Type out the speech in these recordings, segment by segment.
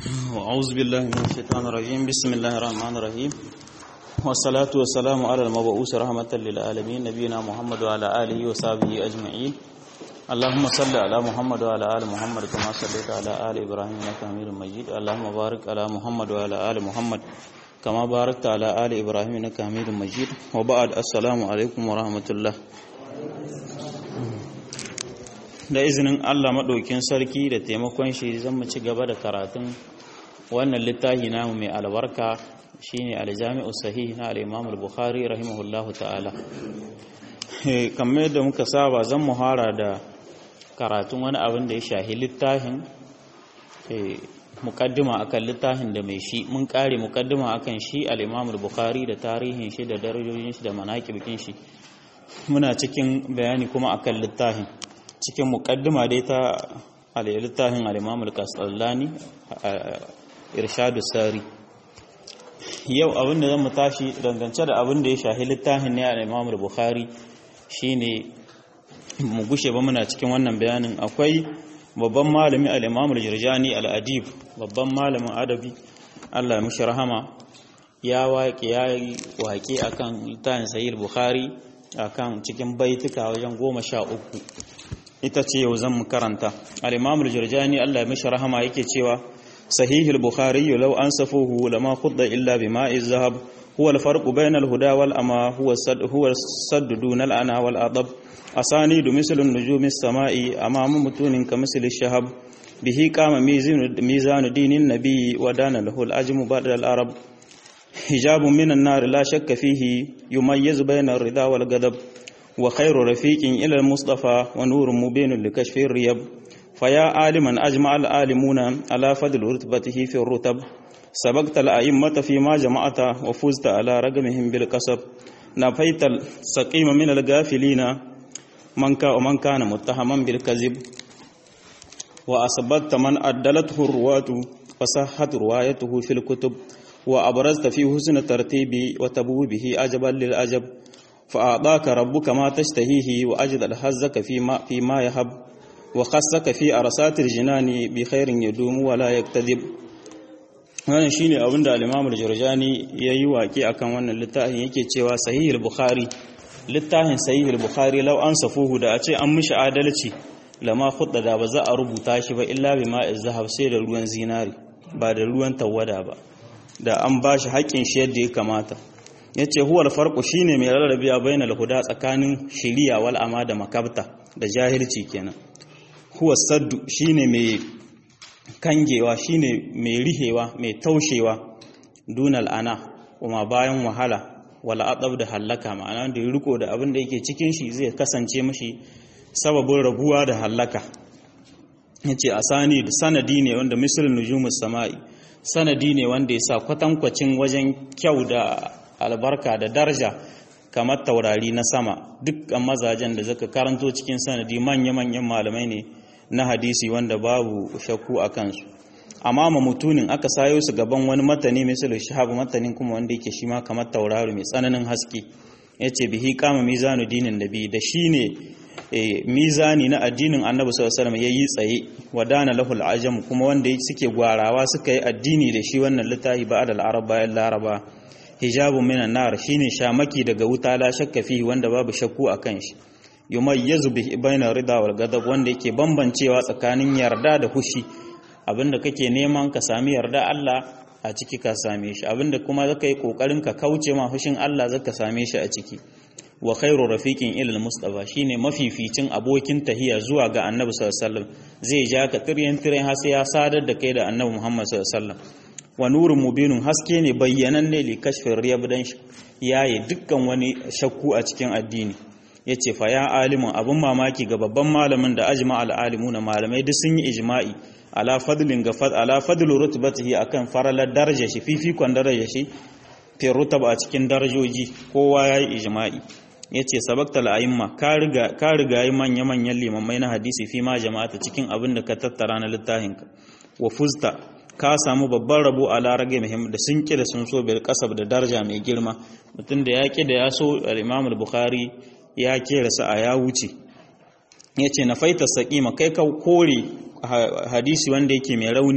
أعوذ بالله من الشيطان الرجيم بسم الله الرحمن الرحيم والصلاة والسلام على المبعوث رحمة للعالمين نبينا محمد وعلى آله وصحبه أجمعين اللهم صل على محمد وعلى آل محمد كما صليت على آل إبراهيم إنك حميد مجيد اللهم بارك على محمد وعلى آل محمد كما باركت على آل إبراهيم إنك حميد مجيد وبعد السلام عليكم ورحمة الله da izinin Allah maɗaukin sarki da taimakon shi zan mu ci gaba da karatun wannan littafi namu mai albarka shine aljami'u sahih na al-Imam al-Bukhari rahimahullahu ta'ala kamar yadda muka saba zan muhara da karatun wani abin da ya shahi littafin mukaddima akan littafin da mai shi mun kare mukaddima akan shi al-Imam al-Bukhari da tarihin shi da darajojin shi da manaqibikin shi muna cikin bayani kuma akan littafin cikin mukaddima dai ta littafin al-Imam al-Qasallani Irshadu Sari yau abin da zan mu tashi dangance da abin da ya shahi littafin ne al-Imam al-Bukhari shine mu gushe ba muna cikin wannan bayanin akwai babban malami al-Imam al-Jirjani al-Adib babban malamin adabi Allah ya mishi rahama ya waƙe ya waƙe akan littafin Sahih Bukhari akan cikin baituka wajen goma sha uku ita ce yau zan mu karanta al-imam al-jurjani Allah ya mishi rahama yake cewa sahih al-bukhari law ansafuhu lama khudda illa bima'i zahab huwa al-farq bayna al-huda wal ama huwa sad huwa sadd dun al-ana wal adab asani du misl an-nujum as-sama'i amama mutunin ka misl ash-shahab bihi qama mizan mizan dinin nabi wa dana lahu al-ajmu ba'da al-arab hijab min an-nar la shakka fihi yumayyiz bayna ar-ridha wal ghadab وخير رفيق إلى المصطفى ونور مبين لكشف الريب فيا عالما أجمع العالمون على فضل رتبته في الرتب سبقت الأئمة فيما جمعت وفزت على رقمهم بالكسب نفيت السقيم من الغافلين من ومن كان متهما بالكذب وأثبت من أدلته الرواة فصحت روايته في الكتب وأبرزت في حسن ترتيب وتبو به أجبا للأجب فأعطاك ربك ما تشتهيه وأجد الحزك فيما, فيما يهب وخصك في أرسات الجنان بخير يدوم ولا يكتذب wannan shine abin da al-Imam al-Jurjani yayi waki akan wannan littafin yake cewa Sahih al-Bukhari littafin Sahih al-Bukhari law an safuhu da a ce an mishi adalci lama khudda da ba za a rubuta shi ba illa bima zahab sai da ruwan zinari ba da ruwan tawada ba da an bashi haƙƙin shi yadda ya kamata ya ce huwal farko shine mai rarrabiya bayan alhuda tsakanin shiriya wal ama da makabta da jahilci kenan huwa saddu shine mai kangewa shine mai rihewa mai taushewa dunal ana kuma bayan wahala wal adab da hallaka ma'ana da riko da abin da yake cikin shi zai kasance mashi sababin rabuwa da hallaka yace asani da sanadi ne wanda misalin nujumus sama'i sanadi ne wanda ya sa kwatankwacin wajen kyau da albarka da daraja kamar taurari na sama dukkan mazajen da zaka karanto cikin sanadi manya-manyan malamai ne na hadisi wanda babu shakku a kansu amma ma mutunin aka sayo su gaban wani matani misali shahab matanin kuma wanda yake shi ma kamar taurari mai tsananin haske yace bihi kama mizanu dinin nabi da shine mizani na addinin annabi sallallahu alaihi wasallam yayi tsaye wadana lahul ajam kuma wanda suke gwarawa suka yi addini da shi wannan littafi ba adal arab bayan laraba hijabun minan nar shine shamaki daga wuta la shakka fihi wanda babu shakku akan shi yumayyizu bi baina rida wal ghadab wanda yake bambancewa tsakanin yarda da hushi abinda kake neman ka sami yarda Allah a ciki ka same shi abinda kuma zaka yi kokarin ka kauce ma hushin Allah zaka same shi a ciki wa khairu rafiqin ila al-mustafa shine mafificin abokin tahiya zuwa ga annabi sallallahu alaihi wasallam zai ja ka tiryan tiryan har sai ya sadar da kai da annabi Muhammad sallallahu alaihi wasallam wa nurun mubinun haske ne bayyananne li kashfin riyab dan yayi dukkan wani shakku a cikin addini yace fa ya alimun abun mamaki ga babban malamin da ajma al alimuna malamai duk sun yi ijma'i ala fadlin ga fad ala fadlu rutbatihi akan faralar daraja shi fifikon daraja shi fi rutab a cikin darajoji kowa yayi ijma'i yace sabaktal a'imma ka riga ka riga yi manya manyan limamai na hadisi fi ma jama'ata cikin abin da ka tattara na littafinka wa fuzta ka samu babban rabo a larage muhim da sun ƙi da sun so bil kasab da daraja mai girma mutum da ya ƙi da ya so al-imam al-bukhari ya kera sa a ya wuce yace na faita saqima kai ka kore hadisi wanda yake mai rauni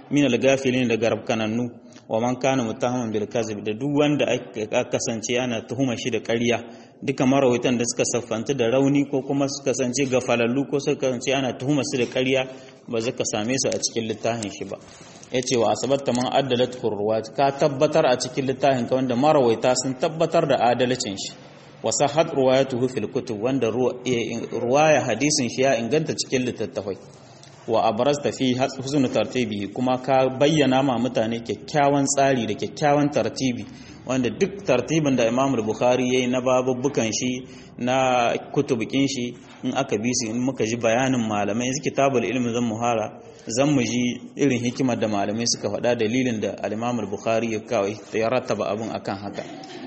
min al-gafilin da garabkanannu wa man kana muttahaman bil kazib da duk wanda aka kasance ana tuhuma shi da ƙarya duka marawaitan da suka saffanta da rauni ko kuma suka kasance gafalallu ko suka kasance ana tuhuma su da ƙarya ba zaka same su a cikin littafin shi ba yace wa asabatta man addalat kurwat ka tabbatar a cikin littafin ka wanda marawaita sun tabbatar da adalcin shi wa sahhat ruwayatuhu fil kutub wanda ruwaya hadisin shi ya inganta cikin littattafai wa abrazta fi husnul tartibi kuma ka bayyana ma mutane kyakkyawan tsari da kyakkyawan tartibi wanda duk tartibin da Imam Bukhari yayi na babubbukan shi na kutubukin shi in aka bi su in muka ji bayanin malamai yanzu kitabul ilmi zan muhara zan mu ji irin hikimar da malamai suka faɗa dalilin da al-Imam Bukhari ya kawai ya rattaba abun akan haka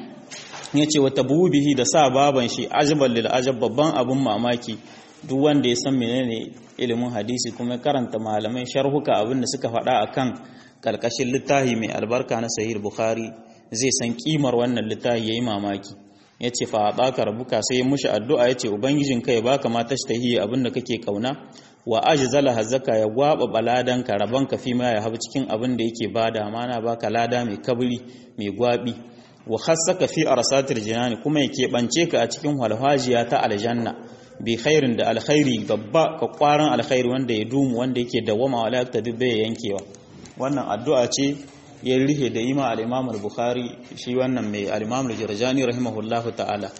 yace wa tabubihi da sa baban shi ajbal lil ajab babban abun mamaki duk wanda ya san menene ilimin hadisi kuma karanta malamai sharhuka abin da suka faɗa akan karkashin littafi mai albarka na sahih bukhari zai san kimar wannan littafi yayi mamaki yace fa baka rabuka sai mushi addu'a yace ubangijin kai baka ma tashtahi abin da kake kauna wa ajzala hazaka ya gwaba baladan ka raban ka fi ma ya habu cikin abin da yake bada mana baka lada mai kabri mai gwabi wa khassaka fi arsatil jinani kuma yake bance ka a cikin walhajiya ta aljanna bi khairin da alkhairi babba ka kwaran alkhairi wanda ya dumu wanda yake dawama wala ta dubbe yankewa wannan addu'a ce ya rihe da ima al-Imam al-Bukhari shi wannan mai al-Imam al-Jirjani rahimahullahu ta'ala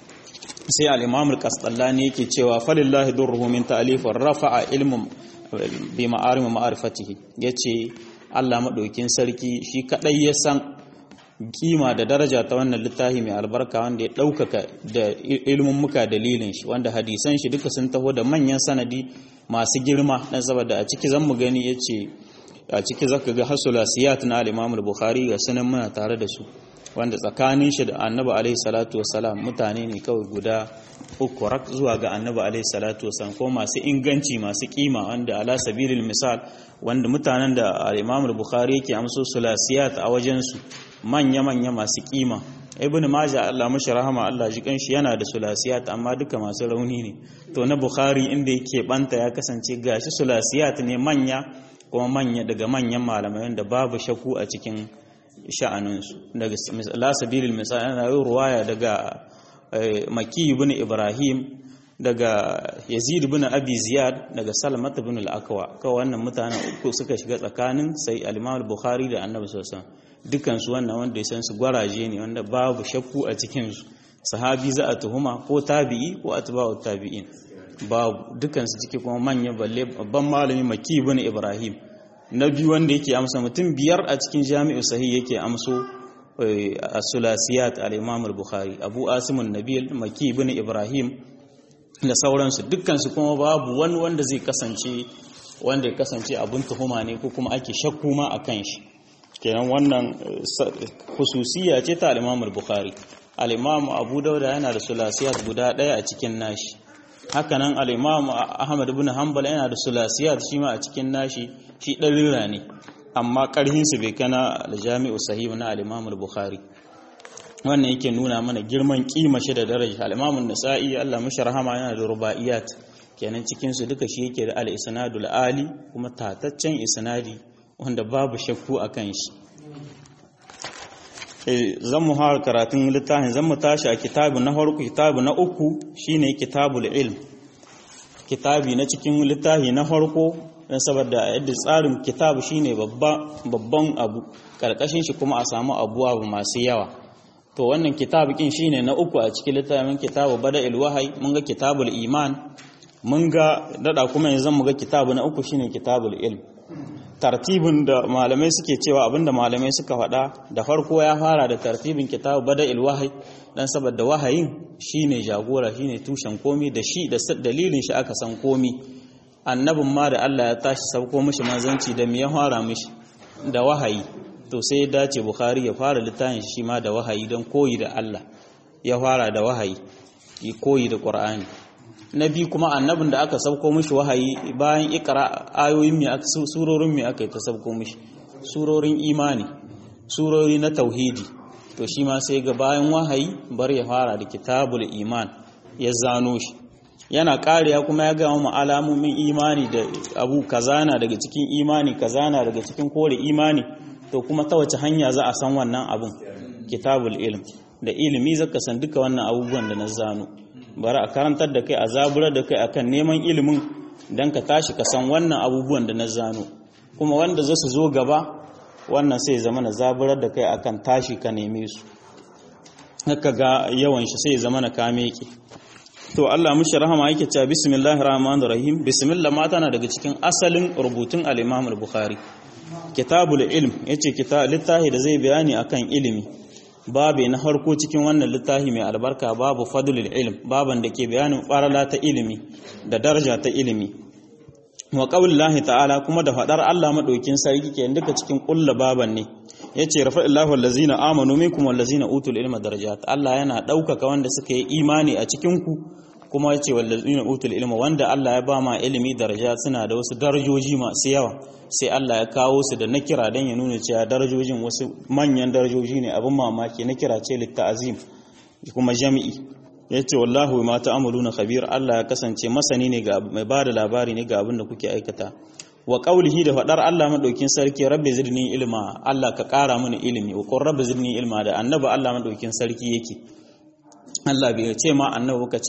sai al-Imam al-Qastallani yake cewa falillahi durruhu min ta'lif wa rafa'a ilmun bi ma'arim ma'rifatihi yace Allah madaukin sarki shi kadai ya san kima da daraja ta wannan littafi mai albarka wanda ya ɗaukaka da ilimin muka dalilin shi wanda hadisan shi duka sun taho da manyan sanadi masu girma na saboda a ciki zan mu gani ya ce a ciki zaka ga hasulasiyat na al-imam al-bukhari ga sunan muna tare da su wanda tsakanin shi da annabi alaihi salatu wasalam mutane ne kawai guda uku rak zuwa ga annabi alaihi salatu wasalam ko masu inganci masu kima wanda ala sabilil misal wanda mutanen da al-imam al-bukhari yake amso sulasiyat a wajen su manya-manya masu kima ibn majah Allah mashi rahama Allah ji kanshi yana da sulasiyat amma duka masu rauni ne to na bukhari inda yake banta ya kasance gashi sulasiyat ne manya kuma manya daga manyan malamai wanda babu shaku a cikin sha'aninsu daga la sabilil misal ana yi ruwaya daga maki ibn ibrahim daga yazid ibn abi ziyad daga salmat ibn al-akwa kawai wannan mutanen uku suka shiga tsakanin sai al-imam al-bukhari da annabi sallallahu alaihi wasallam dukansu wannan wanda ya san su gwaraje ne wanda babu shakku a cikinsu sahabi za a tuhuma ko tabi'i ko atba'u tabi'in babu dukansu ciki kuma manyan balle babban malami maki ibn ibrahim na biyu wanda yake amsa mutum biyar a cikin jami'u sahih yake amso as-sulasiyat al-imam al-bukhari abu asim an-nabil maki ibn ibrahim da sauransu dukkansu kuma babu wani wanda zai kasance wanda ya kasance abun tuhuma ne ko kuma ake shakku ma akan shi kenan wannan hususiya ce ta al-Imam al-Bukhari al-Imam Abu Dawud yana da sulasiyat guda daya a cikin nashi hakanan al-Imam Ahmad ibn Hanbal yana da sulasiyat shi ma a cikin nashi shi dalila ne amma karhin su bai kana al-Jami'u Sahih na al-Imam al-Bukhari wannan yake nuna mana girman kima shi da daraja al-Imam an-Nasa'i Allah mashi rahama yana da rubaiyat kenan cikin su duka shi yake da al-isnadul ali kuma tataccen isnadi wanda babu shakku a kan shi zan mu har karatun littafin zan mu tashi a kitabu na farko kitabu na uku shine kitabul ilm kitabi na cikin littafi na farko don saboda yadda tsarin kitabu shine babban abu karkashin shi kuma a samu abuwa masu yawa to wannan kitabu kin shine na uku a cikin littafin kitabu bada'il wahai mun ga kitabul iman mun ga dada kuma yanzu mu ga kitabu na uku shine kitabul ilm tartibin da malamai suke cewa abinda malamai suka faɗa da farko ya fara da tartibin kitabu bada'il wahai dan saboda wahayin shine jagora shine tushen komi da shi da dalilin shi aka san komi annabin ma da Allah ya tashi sauko mishi manzanci da me ya fara mishi da wahayi to sai ya dace bukhari ya fara littafin shi ma da wahayi don koyi da Allah ya fara da wahayi yi koyi da qur'ani na biyu kuma annabin da aka sauko mishi wahayi bayan ikra ayoyin me aka surorin me aka ta sauko mishi surorin imani surori na tauhidi to shi ma sai ga bayan wahayi bar ya fara da kitabul iman ya zano shi yana kariya kuma ya gama mu alamomin imani da abu kazana daga cikin imani kazana daga cikin kore imani to kuma ta wace hanya za a san wannan abun kitabul ilm da ilimi zaka san duka wannan abubuwan da na zano bari a karantar da kai a zaburar da kai akan neman ilimin dan ka tashi ka san wannan abubuwan da na zano kuma wanda za su zo gaba wannan sai zama na zaburar da kai akan tashi ka neme su haka ga yawan shi sai zama na kame ki to Allah mushi rahama yake cewa bismillahir rahmanir rahim bismillah ma tana daga cikin asalin rubutun al-Imam al-Bukhari kitabul ilm yace kita littafi da zai bayani akan ilimi babu na harko cikin wannan littafi mai albarka babu fadlul ilm baban da ke bayanin farala ta ilimi da daraja ta ilimi wa qaulillahi ta'ala kuma da fadar Allah madaukin sarki ke duka cikin kulla baban ne yace rafa'illahu allazina amanu minkum wallazina utul ilma darajat Allah yana daukaka wanda suka yi imani a cikin ku kuma yace wallazina utul ilma wanda Allah ya ba ma ilimi daraja suna da wasu darajoji masu yawa sai Allah ya kawo su da nakira dan ya nuna cewa darajojin wasu manyan darajoji ne abin mamaki nakira ce litta'azim kuma jami'i yace wallahu ma ta'maluna khabir Allah ya kasance masani ne ga mai bada labari ne ga abin da kuke aikata wa qaulihi da fadar Allah madaukin sarki rabbi zidni ilma Allah ka kara mini ilimi wa qur rabbi zidni ilma da annabi Allah madaukin sarki yake Allah bai ce ma annabi ka ce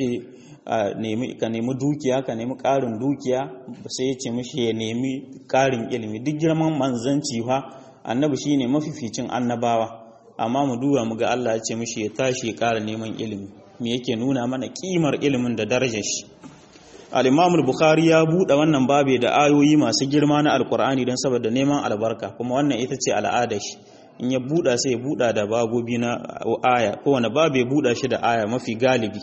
ka nemi dukiya ka nemi ƙarin dukiya sai ya ce mishi ya nemi ƙarin ilimi duk girman manzanci fa annabi shine mafificin annabawa amma mu duba mu ga Allah ya ce mishi ya tashi ya ƙara neman ilimi me yake nuna mana kimar ilimin da darajar shi al-Imam al-Bukhari ya buɗe wannan babe da ayoyi masu girma na Alƙur'ani don saboda neman albarka kuma wannan ita ce al'adar shi in ya buɗa sai ya buɗa da bagobi na aya kowane babu ya buɗa shi da aya mafi galibi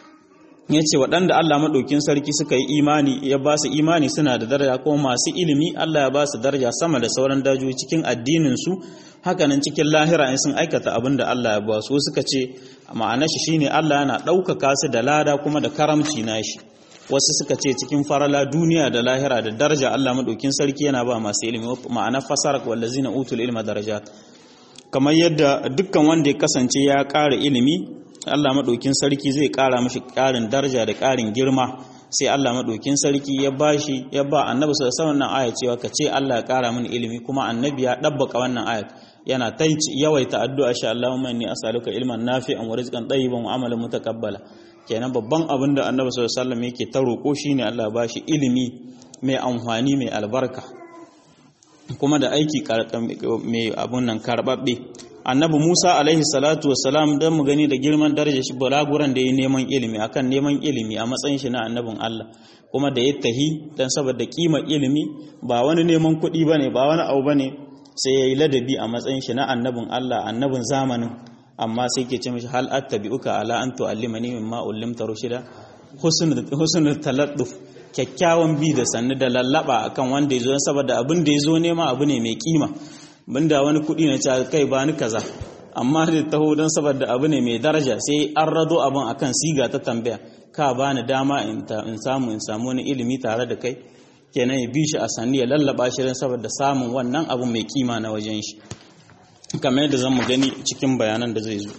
ya ce waɗanda Allah maɗaukin sarki suka yi imani ya ba su imani suna da daraja kuma masu ilimi Allah ya ba su daraja sama da sauran dajoji cikin addininsu hakanan cikin lahira in sun aikata abin da Allah ya ba su suka ce ma'ana shi shine Allah yana ɗaukaka su da lada kuma da karamci nashi wasu suka ce cikin farala duniya da lahira da daraja Allah maɗaukin sarki yana ba masu ilimi ma'ana fasarak wallazina utul ilma darajat kamar yadda dukkan wanda ya kasance ya ƙara ilimi Allah maɗaukin sarki zai ƙara mashi ƙarin daraja da ƙarin girma sai Allah maɗaukin sarki ya bashi ya ba annabi sallallahu alaihi wasallam aya cewa ka ce Allah ya ƙara mini ilimi kuma annabi ya dabbaka wannan ayat yana ta yawaita addu'a sha Allahumma inni as'aluka ilman nafi'an wa rizqan tayyiban wa amalan mutaqabbala kenan babban abin da annabi sallallahu alaihi wasallam yake ta roƙo shine Allah ya bashi ilimi mai amfani mai albarka kuma da aiki mai abun nan karbabbe annabi Musa alaihi salatu wassalam dan mu gani da girman darajar shi balaguran da ya neman ilimi akan neman ilimi a matsayin shi na annabin Allah kuma da ya tahi dan saboda kimar ilimi ba wani neman kuɗi bane ba wani abu bane sai yayi ladabi a matsayin shi na annabin Allah annabin zamanin amma sai ke ce mishi hal attabi'uka ala an tu'allimani mimma ullimta rushida husnul husnul taladduf kyakkyawan bi da sannu da lallaba akan wanda ya zo saboda abin da ya zo nema abu ne mai kima banda wani kuɗi na ce kai ba ni kaza amma da taho don saboda abu ne mai daraja sai an rado abin akan siga ta tambaya ka ba ni dama in samu in samu wani ilimi tare da kai kenan ya bi shi a sanni ya lallaba shi don saboda samun wannan abu mai kima na wajen shi kamar yadda zan mu gani cikin bayanan da zai zo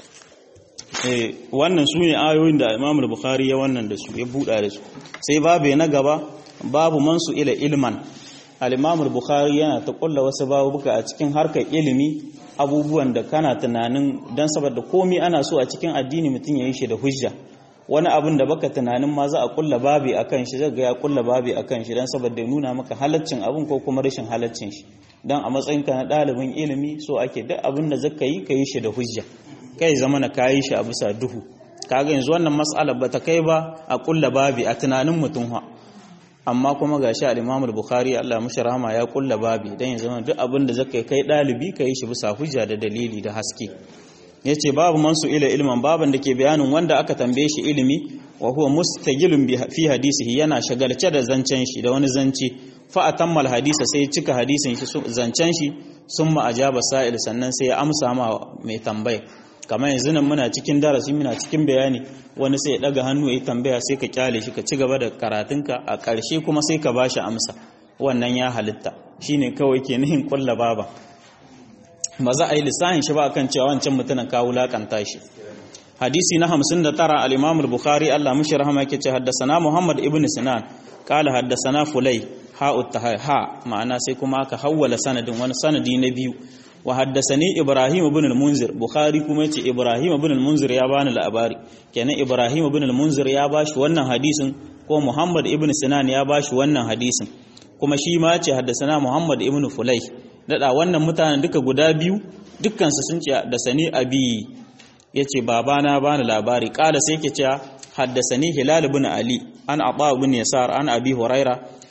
wannan su ne ayoyin da imam bukhari ya wannan da su ya buɗa da su sai babu na gaba babu mansu ila ilman al-imam bukhari yana ta kulla wasu babuka a cikin harkar ilimi abubuwan da kana tunanin dan saboda komai ana so a cikin addini mutum ya yi shi da hujja wani abin da baka tunanin ma za a kulla babi akan shi zai ga ya kulla babi akan shi dan saboda ya nuna maka halaccin abin ko kuma rashin halaccin shi dan a matsayinka na ɗalibin ilimi so ake duk abin da zaka yi ka yi shi da hujja kai zama na kayi shi a bisa duhu kaga yanzu wannan mas'ala ba ta kai ba a kulla babi a tunanin mutum ha amma kuma gashi al-Imam al-Bukhari Allah mushi rahama ya kulla babi dan yanzu duk abin da zaka kai dalibi kai shi bisa hujja da dalili da haske yace babu man su ila ilman baban da ke bayanin wanda aka tambaye shi ilimi wa huwa mustajilun fi hadisihi yana shagalce da zancen shi da wani zance fa atammal hadisa sai cika hadisin shi zancen shi summa ajaba sa'il sannan sai ya amsa ma mai tambaya kamar yanzu nan muna cikin darasi muna cikin bayani wani sai ya daga hannu ya tambaya sai ka kyale shi ka ci gaba da karatunka a ƙarshe kuma sai ka bashi amsa wannan ya halitta shine kawai ke nihin kulla baba ba za a yi lissahin shi ba akan cewa wancan mutumin ka wulakanta shi hadisi na 59 al-imam al-bukhari Allah mushi rahama yake ce haddasana muhammad ibn sinan qala haddasana fulay ha ha ma'ana sai kuma aka hawwala sanadin wani sanadi na biyu wa haddasani ibrahim ibn al-munzir bukhari kuma yace ibrahim ibn al-munzir ya bani labari kenan ibrahim ibn al-munzir ya bashi wannan hadisin ko muhammad ibn sinan ya bashi wannan hadisin kuma shi ma yace haddasana muhammad ibn fulay dada wannan mutanen duka guda biyu dukkan su sun ce da sani abi yace babana bani labari kala sai yake cewa haddasani hilal ibn ali an aba ibn yasar an abi huraira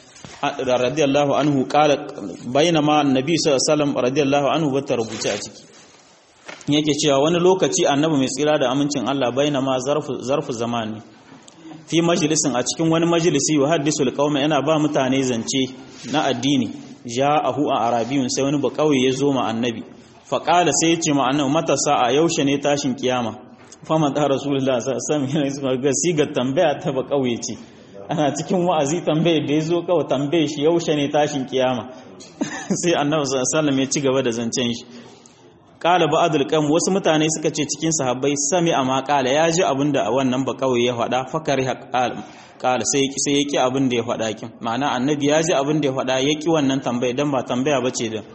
radiyallahu anhu kala bainama annabi sallallahu alaihi wasallam radiyallahu anhu bata rubuce a ciki yake cewa wani lokaci annabi mai tsira da amincin Allah bainama zarfu zarfu zamani fi majalisin a cikin wani majalisi wa haddisul qauma yana ba mutane zance na addini ja'ahu a arabiyun sai wani bakauye ya zo ma annabi fa qala sai ya ce ma annabi matasa a yaushe ne tashin kiyama fa man da rasulullahi sallallahu alaihi wasallam ga sigar tambaya ta bakauye ce ana cikin wa'azi tambayar da ya zo kawai tambaye shi yaushe ne tashin kiyama sai annabi sallallahu ya ci gaba da zancen shi qala ba'dul qam wasu mutane suka ce cikin sahabbai sami amma qala ya ji abinda a wannan ba kawai ya faɗa fakari qala sai sai yaki abin da ya faɗa kin ma'ana annabi ya ji abin da ya faɗa yaki wannan tambaya dan ba tambaya bace da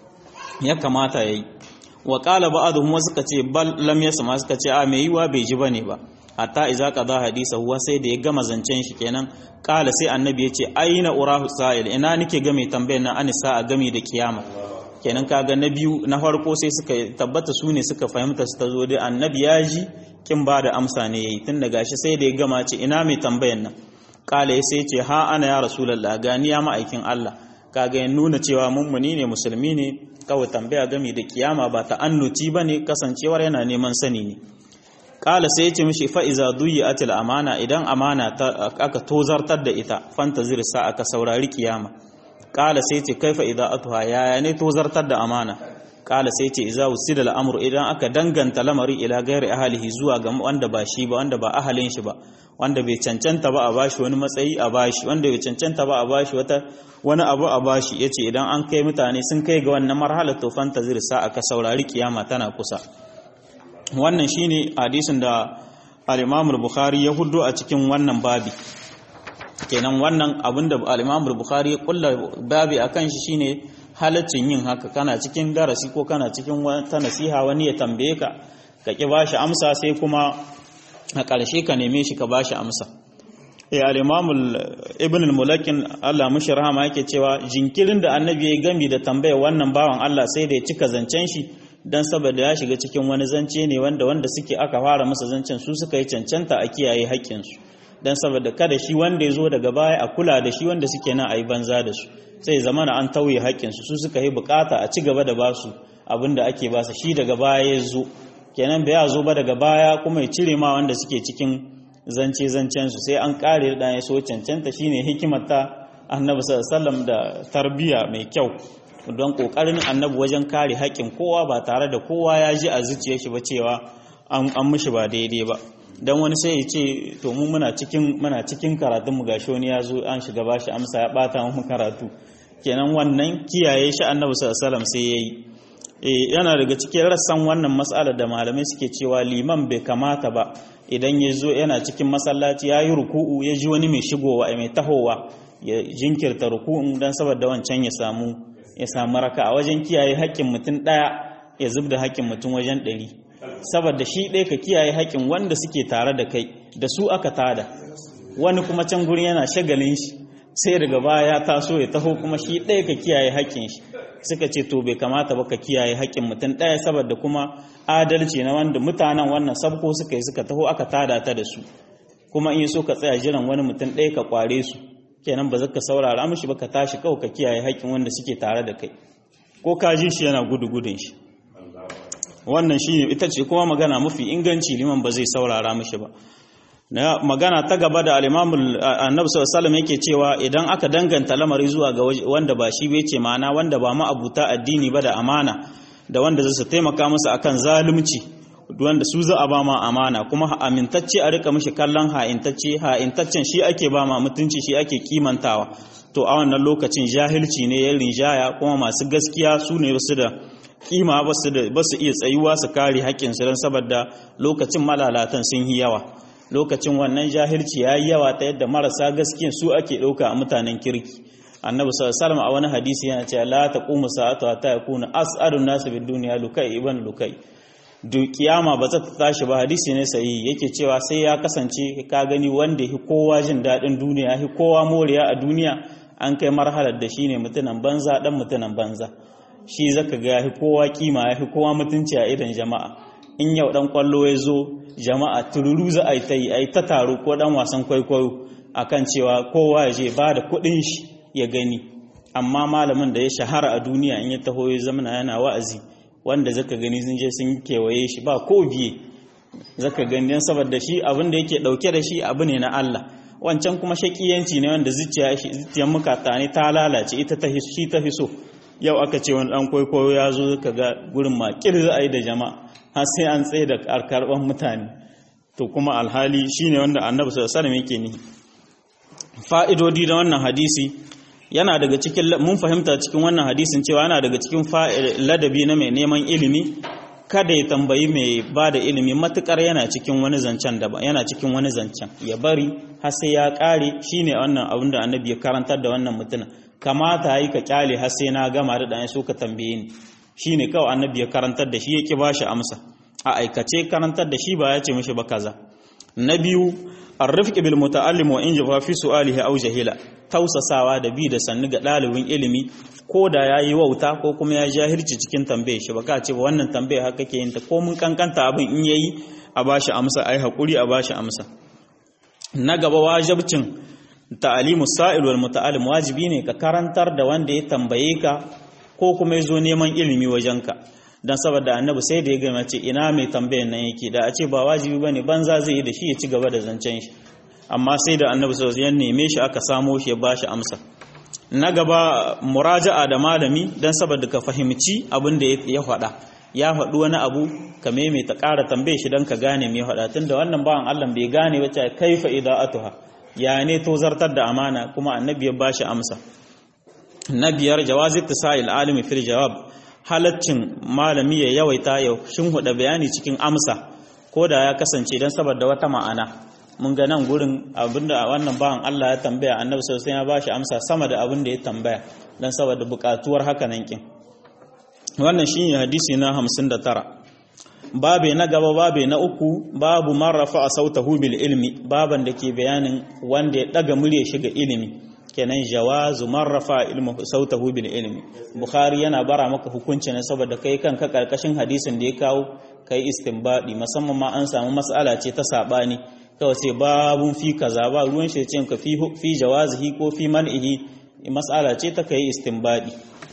ya kamata yayi wa qala ba'dhum wasu suka ce bal lam yasma suka ce a mai yiwa bai ji bane ba hatta iza qada hadisa huwa sai da ya gama zancen shi kenan kala sai annabi ya ce aina urahu sa'il ina nake game tambayar nan an sa'a game da kiyama kenan kaga na biyu na farko sai suka tabbata su ne suka fahimta su ta zo da annabi ya ji kin ba da amsa ne yayi tun da gashi sai da ya gama ce ina mai tambayar nan kala ya sai ce ha ana ya rasulullah gani ya ma'aikin Allah kaga ya nuna cewa mummuni ne musulmi ne kawai tambaya game da kiyama ba ta annuci bane kasancewar yana neman sani ne kala sai ya ce mishi fa'iza duyi atil amana idan amana aka tozartar da ita fantazir sa aka saurari kiyama kala sai ce kaifa idza atuha yaya ne tozartar da amana kala sai ce idza usida al'amru idan aka danganta lamari ila gairi ahlihi zuwa ga wanda ba shi ba wanda ba ahalin shi ba wanda bai cancanta ba a bashi wani matsayi a bashi wanda bai cancanta ba a bashi wata wani abu a bashi yace idan an kai mutane sun kai ga wannan marhalar to fantazir sa aka saurari kiyama tana kusa wannan shine hadisin da al-Imam al-Bukhari ya hudo a cikin wannan babi kenan wannan abinda al-Imam al-Bukhari ya kulla babi akan shi shine halaccin yin haka kana cikin darasi ko kana cikin wata nasiha wani ya tambaye ka ka ki bashi amsa sai kuma a ƙarshe ka neme shi ka bashi amsa eh al-Imam Ibn al-Mulakin Allah mushi rahama yake cewa jinkirin da annabi ya gami da tambayar wannan bawan Allah sai da ya cika zancen shi dan saboda ya shiga cikin wani zance ne wanda wanda suke aka fara masa zancen su suka yi cancanta a kiyaye haƙƙinsu dan saboda kada shi wanda ya zo daga baya a kula da shi wanda suke nan a yi banza da su sai zamana an tauye haƙƙinsu su suka yi bukata a ci gaba da ba su abin da ake ba su shi daga baya ya zo kenan bai ya zo ba daga baya kuma ya cire ma wanda suke cikin zance zancen su sai an kare da ya so cancanta shine hikimar ta annabi sallallahu alaihi wasallam da tarbiya mai kyau don kokarin annabi wajen kare haƙƙin kowa ba tare da kowa ya ji a zuciyar shi ba cewa an mishi ba daidai ba dan wani sai ya ce to mu muna cikin muna cikin karatun mu gashi wani ya zo an shiga bashi amsa ya bata mu karatu kenan wannan kiyaye shi annabi sallallahu alaihi wasallam sai yayi eh yana daga cikin rassan wannan mas'ala da malamai suke cewa liman bai kamata ba idan ya zo yana cikin masallaci ya yi ruku'u ya ji wani mai shigowa mai tahowa ya jinkirta ruku'un dan saboda wancan ya samu ya samu raka a wajen kiyaye haƙƙin mutum ɗaya ya zub da haƙƙin mutum wajen ɗari saboda shi ɗaya ka kiyaye haƙƙin wanda suke tare da kai da su aka tada wani kuma can gurin yana shagalin shi sai daga baya ya taso ya taho kuma shi ɗaya ka kiyaye haƙƙin shi suka ce to bai kamata ba ka kiyaye haƙƙin mutum ɗaya saboda kuma adalci na wanda mutanen wannan sabko suka yi suka taho aka tada ta da su kuma in so ka tsaya jiran wani mutum ɗaya ka kware su kenan ba ka saurara mishi ba ka tashi kawai ka kiyaye haƙƙin wanda suke tare da kai ko ka ji shi yana gudu gudun shi wannan shi ita ce kuma magana mafi inganci liman ba zai saurara mishi ba na magana ta gaba da al-imamul annabi sallallahu yake cewa idan aka danganta lamari zuwa ga wanda ba shi bai ce ma'ana wanda ba ma'abuta addini ba da amana da wanda zai taimaka masa akan zalunci wanda su za a ba ma amana kuma amintacce a rika mishi kallon ha'intacce ha'intaccen shi ake ba ma mutunci shi ake kimantawa to a wannan lokacin jahilci ne ya rinjaya kuma masu gaskiya su ne su da kima ba su iya tsayuwa su kare haƙƙinsu don saboda lokacin malalatan sun yi yawa lokacin wannan jahilci ya yi yawa ta yadda marasa gaskiya su ake ɗauka a mutanen kirki annabi sallallahu a wani hadisi yana cewa la taqumu sa'atu hatta yakuna as'adun nasu bid dunya lukai ibn lukai duk kiyama ba ta tashi ba hadisi ne sai yake cewa sai ya kasance ka gani wanda ya kowa jin daɗin duniya ya kowa moriya a duniya an kai marhalar da shine mutunan banza dan mutunan banza shi zaka ga ya kowa kima ya kowa mutunci a idan jama'a in yau dan kwallo ya zo jama'a tururu za a yi ta yi a yi ta taro ko dan wasan kwaikwayo akan cewa kowa ya je ba da kuɗin shi ya gani amma malamin da ya shahara a duniya in ya taho ya zamana yana wa'azi wanda zaka gani sun je sun kewaye shi ba ko biye zaka gani dan saboda shi abin da yake dauke da shi abu ne na Allah wancan kuma shakiyanci ne wanda zuciya shi zuciyar mukata ne ta lalace ita ta shi ta hiso yau aka ce wani dan kwaikwayo ya zo ka ga gurin makil za a yi da jama'a har sai an tsaye da karban mutane to kuma alhali shine wanda annabi sallallahu alaihi wasallam yake ni fa'idodi da wannan hadisi yana daga cikin mun fahimta cikin wannan hadisin cewa yana daga cikin ladabi na mai neman ilimi kada ya tambayi mai ba da ilimi matukar yana cikin wani zancen daban yana cikin wani zancen ya bari har sai ya kare shine wannan abin da annabi ya karantar da wannan mutumin kamata yi ka kyale har sai na gama da dan so ka tambaye ni shine kawai annabi ya karantar da shi ya ki bashi amsa a aikace karantar da shi ba ya ce mishi ba kaza na biyu arifqi bil muta'allim wa in jafa fi su'alihi aw jahila tausasawa da bi da sannu ga dalibin ilimi ko da yayi wauta ko kuma ya jahilci cikin tambaye shi baka ce ba wannan tambaye haka kake yin ta ko mun kankanta abin in yayi a bashi amsa ai hakuri a bashi amsa na gaba wajibcin ta'alimu sa'il wal muta'allim wajibi ne ka karantar da wanda ya tambaye ka ko kuma ya zo neman ilimi wajenka dan saboda annabi sai da ya gama ce ina mai tambayan nan yake da a ce ba wajibi bane banza zai yi da shi ya ci gaba da zancen shi amma sai da annabi sallallahu alaihi wasallam ya neme shi aka samo shi ya bashi amsa na gaba muraja'a da malami dan saboda ka fahimci abin da ya faɗa ya faɗi wani abu ka maimaita ƙara tambaye shi dan ka gane me faɗa tunda wannan bawan Allah bai gane ba ta kaifa ida'atuha ya ne to zartar da amana kuma annabi ya bashi amsa na biyar jawazi tisail alimi fil jawab halaccin malami ya yawaita ya shinhuda bayani cikin amsa ko da ya kasance don saboda wata ma'ana mun ga nan gurin abinda wannan bawan Allah ya tambaya annabi sosai ya bashi amsa sama da abin da ya tambaya don saboda bukatuwar haka nan kin wannan shine hadisi na 59 babe na gaba babe na uku babu marrafa a sautahu bil ilmi baban da ke bayanin wanda ya daga murya shiga ilimi kenan jawazu marrafa ilmu sautahu bil ilmi bukhari yana bara maka hukunci ne saboda kai kanka karkashin hadisin da ya kawo kai istinbadi musamman ma an samu mas'ala ce ta sabani kawai sai babun fi kaza ba ruwan shi ce ka fi fi jawazihi ko fi man'ihi mas'ala ce ta kai istinbadi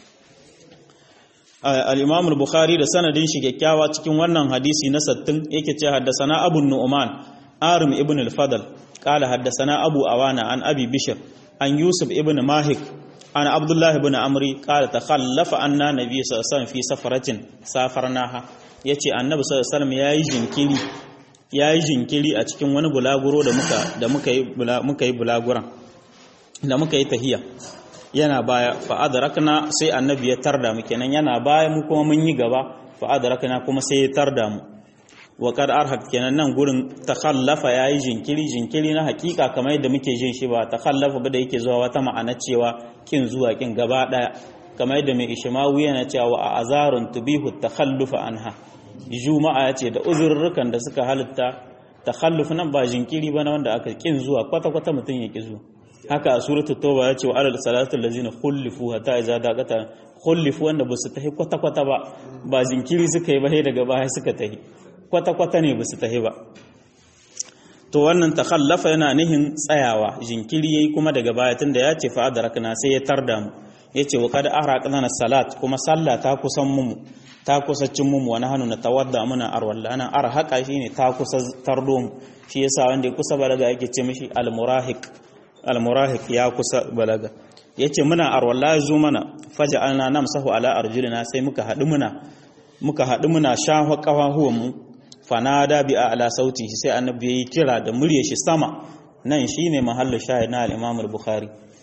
al-imam al-bukhari da sanadin shi kyakkyawa cikin wannan hadisi na sattin yake ce haddasana abu nu'man arim ibn al-fadl qala haddasana abu awana an abi bishr an yusuf ibn mahik an abdullahi ibn amri qala takhallafa anna nabiy sallallahu alaihi wasallam fi safaratin safarnaha yace annabi sallallahu alaihi wasallam yayi jinkiri yayi jinkiri a cikin wani bulaguro da muka da muka yi muka yi bulaguran da muka yi tahiya yana baya fa adrakna sai annabi ya tarda mu kenan yana baya mu kuma mun yi gaba fa adrakna kuma sai ya tarda mu wa kad arhaq kenan nan gurin takhallafa yayi jinkiri jinkiri na hakika kamar yadda muke jin shi ba takhallafa ba da yake zuwa wata ma'ana cewa kin zuwa kin gaba daya kamar yadda mai ishmawu yana cewa wa azarun tubihu takhallufa anha juma'a yace da uzurrukan da suka halitta takhalluf nan ba jinkiri ba na wanda aka kin zuwa kwata kwata mutun ya ki zuwa haka a suratul tauba yace wa alal salatu allazina khulifu hatta idza daqata khulifu wanda basu tahi kwata kwata ba ba jinkiri suka yi ba sai daga baya suka tahi kwata-kwata ne ba su tahi ba to wannan takhallafa yana nihin tsayawa jinkiri yayi kuma daga baya tunda ya ce fa adrakna sai ya tarda mu yace wa kad ahraqna salat kuma sallah ta kusan mu ta kusa cin mu wani hannu na tawadda muna arwalla nan arhaqa shine ta kusa tardo mu shi yasa wanda ya kusa balaga yake ce mishi almurahiq almurahiq ya kusa balaga yace muna arwalla zo mana faja'alna namsahu ala arjulina sai muka hadu muna muka hadu muna shafa kafahuwan mu fanada bi ala sauti sai annabi yayi kira da murya shi sama nan shine mahallin shahid na al-Imam al-Bukhari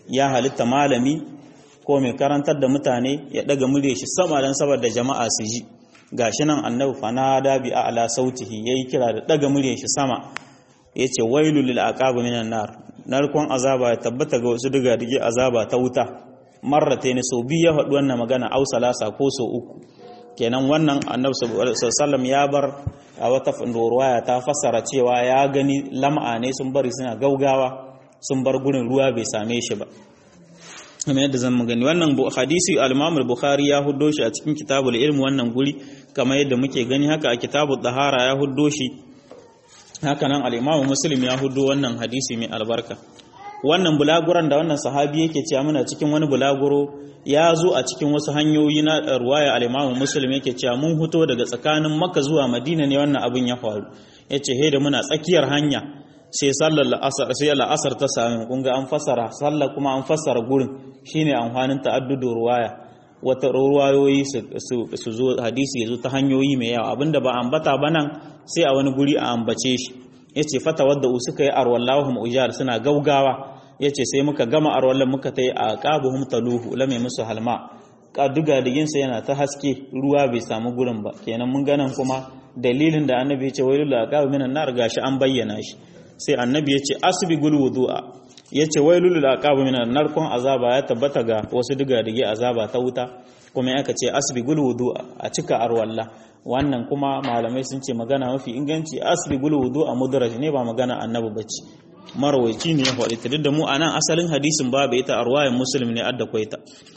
ya halitta malami ko mai karantar da mutane ya daga murya shi sama dan saboda jama'a su ji gashi nan annabi fanada bi a'la sautihi yayi kira da daga murya shi sama yace wailul lil aqab minan nar narkon azaba ya tabbata ga wasu diga dige azaba ta wuta marrate ne so biyu ya faɗi wannan magana au salasa ko so uku kenan wannan annabi sallallahu ya bar a wata ruwaya ta fassara cewa ya gani lam'a ne sun bari suna gaugawa sun bar gurin ruwa bai same shi ba kamar yadda zan gani wannan hadisi al-Imam al-Bukhari ya huddo shi a cikin kitabul ilm wannan guri kamar yadda muke gani haka a kitabul dahara ya huddo shi haka nan al-Imam Muslim ya huddo wannan hadisi mai albarka wannan bulaguran da wannan sahabi yake cewa muna cikin wani bulaguro ya zo a cikin wasu hanyoyi na ruwaya al-Imam Muslim yake cewa mun huto daga tsakanin Makka zuwa Madina ne wannan abin ya faru yace he da muna tsakiyar hanya sai sallar la'asar sai la'asar ta sami kun ga an fassara sallar kuma an fassara gurin shine amfanin ta'addudu ruwaya wata ruwayoyi su zo hadisi ya zo ta hanyoyi mai yawa abinda ba ambata ba nan sai a wani guri a ambace shi yace fata wadda suka yi arwallahum ujar suna gaugawa yace sai muka gama arwallan muka tai a qabuhum taluhu lame musu halma kaduga digin sa yana ta haske ruwa bai samu gurin ba kenan mun ganan kuma dalilin da annabi ya ce wailul aqab minan nar gashi an bayyana shi sai annabi ya ce asbigul wudu'a ya ce wailul aqab minan narkon azaba ya tabbata ga wasu diga-dige azaba ta wuta kuma aka ce asbigul wudu'a a cika arwalla wannan kuma malamai sun ce magana mafi inganci asbigul wudu'a mudraj ne ba magana annabi bace marwaici ne ya faɗi ta duk da mu anan asalin hadisin babu ita arwayin muslim ne adda kwaita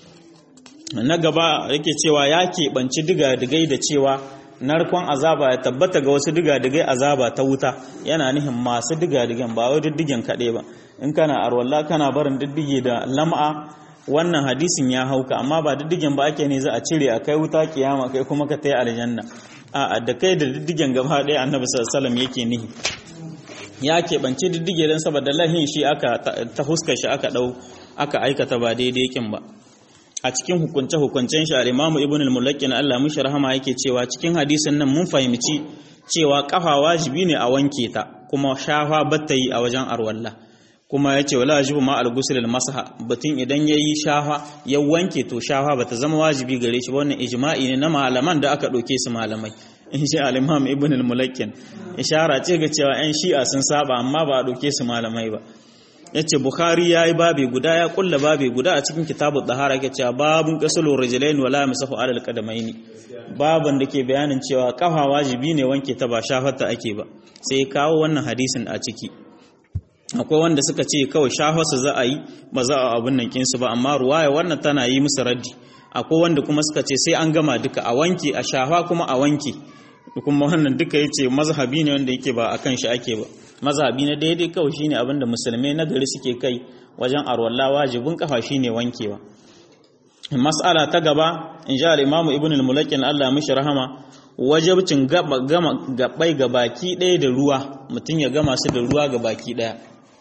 na gaba yake cewa ya keɓanci diga-digai da cewa narkon azaba ya tabbata ga wasu digadigai azaba ta wuta yana nihin masu digadigan ba wai diddigen kaɗai ba in kana arwalla kana barin diddige da lam'a wannan hadisin ya hauka amma ba diddigen ba ake ne za a cire a kai wuta kiyama kai kuma ka tayi aljanna a da kai da diddigen gaba ɗaya annabi sallallahu alaihi yake nihi ya keɓance diddige don saboda lahin shi aka ta huskar shi aka ɗau aka aikata ba daidai kin ba a cikin hukunce-hukuncen shi al-Imam Ibn al-Mulaqqin Allah mushi rahama yake cewa cikin hadisin nan mun fahimci cewa kafa wajibi ne a wanke ta kuma shafa batta yi a wajen arwalla kuma yace wala wajibu ma al-ghusl al-masha batun idan yayi shafa ya wanke to shafa bata zama wajibi gare shi wannan ijma'i ne na malaman da aka doke su malamai insha al-Imam Ibn al-Mulaqqin ishara ce ga cewa 'yan shi'a sun saba amma ba a doke su malamai ba yace bukhari yayi babi guda ya kulla babi guda a cikin kitabu dahara yake cewa babun qasulur rijlain wala masahu alal qadamaini baban da ke bayanin cewa kafa wajibi ne wanke ta ba shafarta ake ba sai ya kawo wannan hadisin a ciki akwai wanda suka ce kawai shafarsa za a yi ba za a abin nan kinsu ba amma ruwaya wannan tana yi musu raddi akwai wanda kuma suka ce sai an gama duka a wanke a shafa kuma a wanke kuma wannan duka yace mazhabi ne wanda yake ba akan shi ake ba mazhabi na daidai kawai shine abin da musulmai na gari suke kai wajen arwalla wajibin kafa shine wankewa mas'ala ta gaba in ja al-imamu ibn al-mulakin Allah mishi rahama wajibcin gama gabai ga baki ɗaya da ruwa mutum ya gama su da ruwa ga baki ɗaya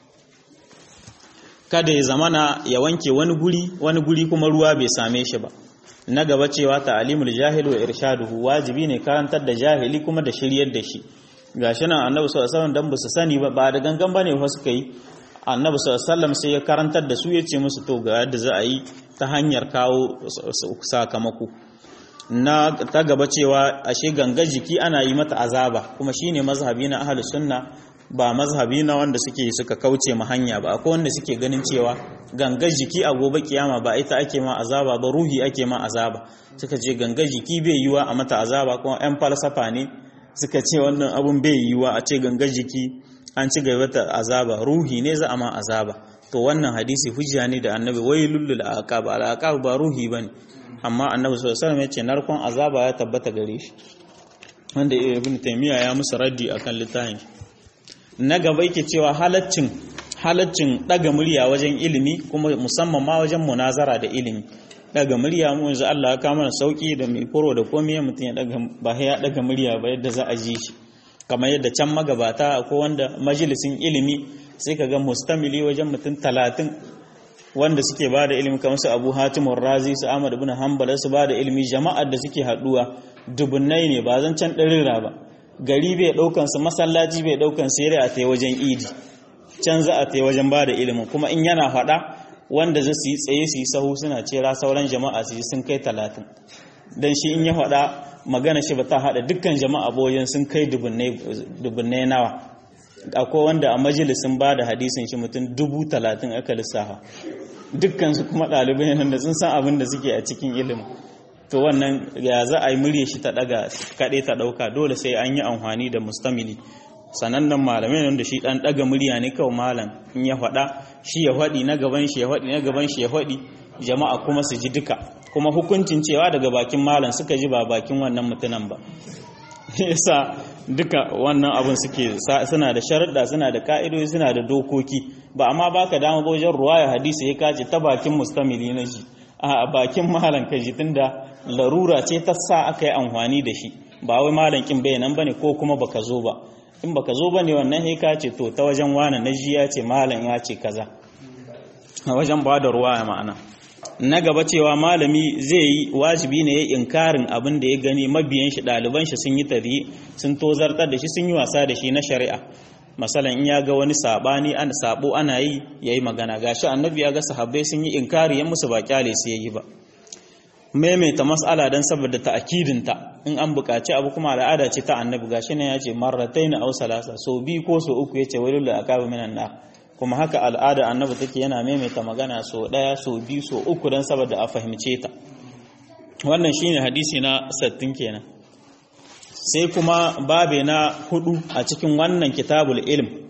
kada ya zamana ya wanke wani guri wani guri kuma ruwa bai same shi ba na gaba cewa ta'alimul jahil wa irshaduhu wajibi ne karantar da jahili kuma da shiryar da shi gashi nan annabi sallallahu alaihi wasallam dan su sani ba ba da gangan bane fa suka yi annabi sallallahu alaihi wasallam sai ya karantar da su ya ce musu to ga yadda za a yi ta hanyar kawo sakamako na ta gaba cewa ashe ganga jiki ana yi mata azaba kuma shine mazhabi na ahlus sunna ba mazhabi na wanda suke suka kauce ma hanya ba akwai wanda suke ganin cewa ganga jiki a gobe kiyama ba ita ake ma azaba ba ruhi ake ma azaba suka ce ganga jiki bai yiwa a mata azaba kuma yan falsafa ne suka ce wannan abun bai yiwa a ce ganga jiki an ci gaba ta azaba ruhi ne za a ma azaba to wannan hadisi hujja ne da annabi wailul lil aqab al aqab ba ruhi bane amma annabi sallallahu alaihi wasallam ya ce narkon azaba ya tabbata gare shi wanda ibn taymiya ya musu raddi akan littafin na gaba yake cewa halaccin halaccin daga murya wajen ilimi kuma musamman ma wajen munazara da ilimi daga murya mu yanzu Allah ya kama mana sauki da mai furo da komai mutum ya daga ba ya daga murya ba yadda za a ji shi kamar yadda can magabata ko wanda majalisin ilimi sai ka ga mustamili wajen mutum talatin wanda suke ba da ilimi kamar su Abu Hatim Razi su Ahmad ibn Hanbal su ba da ilimi jama'ar da suke haduwa dubunnai ne ba zan can ɗarira ba gari bai ɗaukan su masallaci bai ɗaukan su yare a tai wajen idi can za a tai wajen ba da ilimin kuma in yana faɗa wanda za su yi tsaye su yi sahu suna cera sauran jama'a su yi sun kai talatin don shi in ya faɗa magana shi ba ta haɗa dukkan jama'a boyin sun kai dubunnai nawa akwai wanda a majalisin ba da hadisin shi mutum dubu talatin aka lissafa dukkansu kuma ɗalibai nan da sun san abin da suke a cikin ilimin to wannan ya za a yi murya shi ta ɗaga kaɗai ta ɗauka dole sai an yi amfani da mustamili sanannen malamai nan da shi ɗan ɗaga murya ne kawai malam in ya faɗa shi ya faɗi na gaban shi ya faɗi na gaban shi ya faɗi jama'a kuma su ji duka kuma hukuncin cewa daga bakin malam suka ji ba bakin wannan mutunan ba yasa duka wannan abin suke suna da sharuɗa suna da ka'idoji suna da dokoki ba amma baka dama wajen ruwaya hadisi ya kace ta bakin mustamili na ji a bakin malam ka ji tunda larura ce ta sa aka yi amfani da shi ba wai malam kin bayanan bane ko kuma baka zo ba in baka zo bane wannan he ka ce to ta wajen wani na ji ya ce malam ya ce kaza a wajen ba da ruwaya ma'ana na gaba cewa malami zai yi wajibi ne ya inkarin abin da ya gani mabiyan shi ɗaliban shi sun yi tari sun tozartar da shi sun yi wasa da shi na shari'a masalan in ya ga wani sabani an sabo ana yi yayi magana gashi annabi ya ga sahabbai sun yi inkari ya musu ba kyale su yayi ba maimaita mas'ala dan saboda ta'kidin ta in an buƙaci abu kuma al'ada ce ta annabi gashi ne ya ce marratayn aw salasa so bi ko so uku yace walil aqaba minan nar kuma haka al'ada annabi take yana maimaita magana so ɗaya so biyu so uku don saboda a fahimce ta wannan shine hadisi na sattin kenan sai kuma babe na hudu a cikin wannan kitabul ilm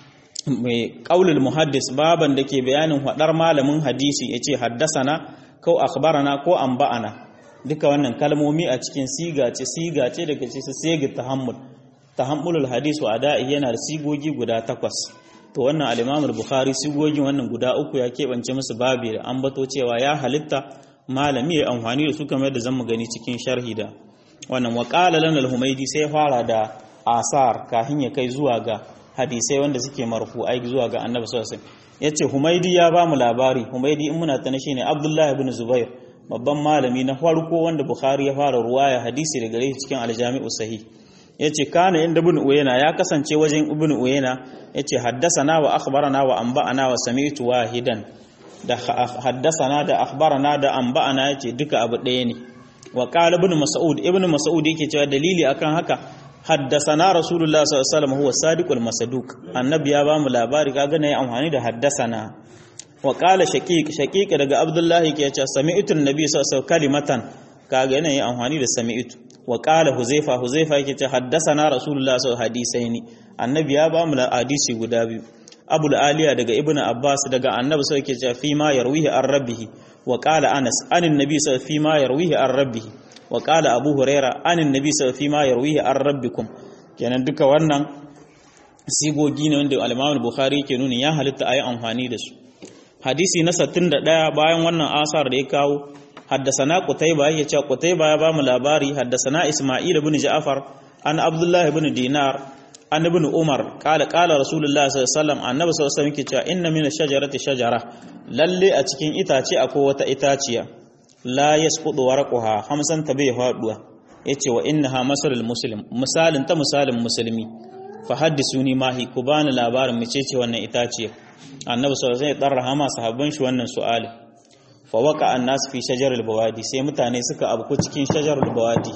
mai qaulul muhaddis baban da ke bayanin hadar malamin hadisi yace haddasana ko akhbarana ko anba'ana duka wannan kalmomi a cikin siga ce siga ce daga cikin sigar tahammul tahammulul hadis wa ada'i yana da sigogi guda takwas to wannan al-Imam al-Bukhari sigogin wannan guda uku ya keɓance musu babi da ambato cewa ya halitta malami ya amfani da su kamar da zamu gani cikin sharhi da wannan wa qala lana al-Humaydi sai fara da asar kafin ya kai zuwa ga hadisai wanda suke marfu'ai zuwa ga Annabi sallallahu alaihi wasallam yace Humaydi ya ba mu labari Humaydi in muna tana shine Abdullah ibn Zubair babban malami na farko wanda Bukhari ya fara ruwaya hadisi daga gare cikin al-Jami'u Sahih yace kana inda ibn uyayna ya kasance wajen ibn uyayna yace haddasana wa akhbarana wa anba'ana wa sami'tu wahidan da haddasana da akhbarana da anba'ana yace duka abu ɗaya ne wa qala ibn mas'ud ibn mas'ud yake cewa dalili akan haka haddasana rasulullah sallallahu alaihi wasallam huwa sadiqul masduq annabi ya bamu labari kaga ne amfani da haddasana wa qala shaqiq shaqiq daga abdullah yake cewa sami'tu annabi sallallahu alaihi wasallam kalimatan kaga yana yin amfani da sami'tu wa qala huzaifa huzaifa yake ce haddathana rasulullah sallallahu hadisaini annabi ya ba mu hadisi guda biyu abul aliya daga ibnu abbas daga annabi sai yake ce fi ma yarwihi an rabbihi wa qala anas anin nabi sallallahu fi ma yarwihi an rabbihi wa qala abu huraira anin nabi sallallahu fi ma yarwihi an rabbikum kenan duka wannan sigogi ne wanda al-imam al-bukhari ke nuni ya halitta ayi amfani da su hadisi na 61 bayan wannan asar da ya kawo حدثنا قتيبة يجا قتيبة يا بام لاباري حدثنا إسماعيل بن جعفر عن عبد الله بن دينار عن ابن عمر قال قال رسول الله صلى الله عليه وسلم النبي صلى الله عليه وسلم كيتا إن من الشجرة شجرة للي أتكين إتاتي أكو وتا إتاتيا لا يسقط ورقها خمسا تبيه هادوا yace wa innaha masalul muslim misalin ta misalin musulmi fa haddisuni ma hi ku bani labarin mecece wannan itaciya annabi sallallahu alaihi wasallam ya darra hama sahabban shi wannan su'ali fawaka an nasu fi shajarar bawadi sai mutane suka abu cikin shajarar bawadi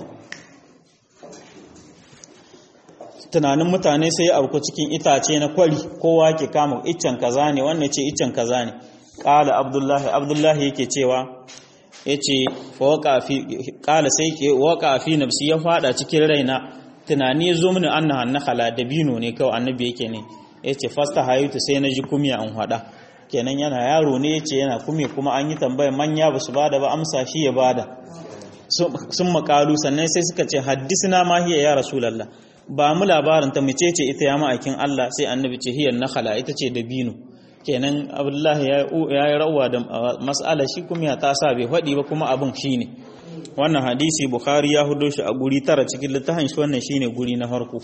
tunanin mutane sai abu cikin itace na kwari kowa ke kama iccen kaza ne wannan ce iccen kaza ne ƙala abdullahi abdullahi yake cewa ya ce ƙala sai ke waka fi nafsi ya fada cikin raina tunani ya zo mini an na hannakala dabino ne kawai annabi yake ne ya ce fasta hayutu sai na ji kumya an hada kenan yana yaro ne yace yana kume kuma an yi tambaya manya ba su bada ba amsa shi ya bada sun makalu sannan sai suka ce haddisna ma hiya ya rasulullah ba mu labarin ta mace ce ita ya ma'aikin Allah sai annabi ce hiya nakhala ita ce dabino kenan abdullahi ya yi rawa da mas'ala shi kuma ya tasa bai faɗi ba kuma abin shine wannan hadisi bukhari ya hudo shi a guri tara cikin littafin shi wannan shine guri na farko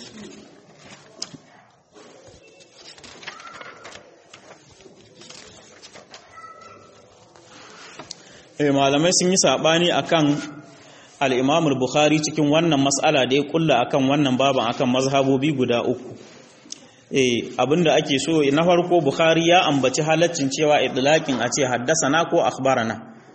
malamai sun yi saɓani akan al'imamul bukhari cikin wannan matsala da ya kulla akan wannan baban akan mazhabobi guda uku eh abinda ake so na farko bukhari ya ambaci halaccin cewa idlaqin a ce haddasana ko akhbarana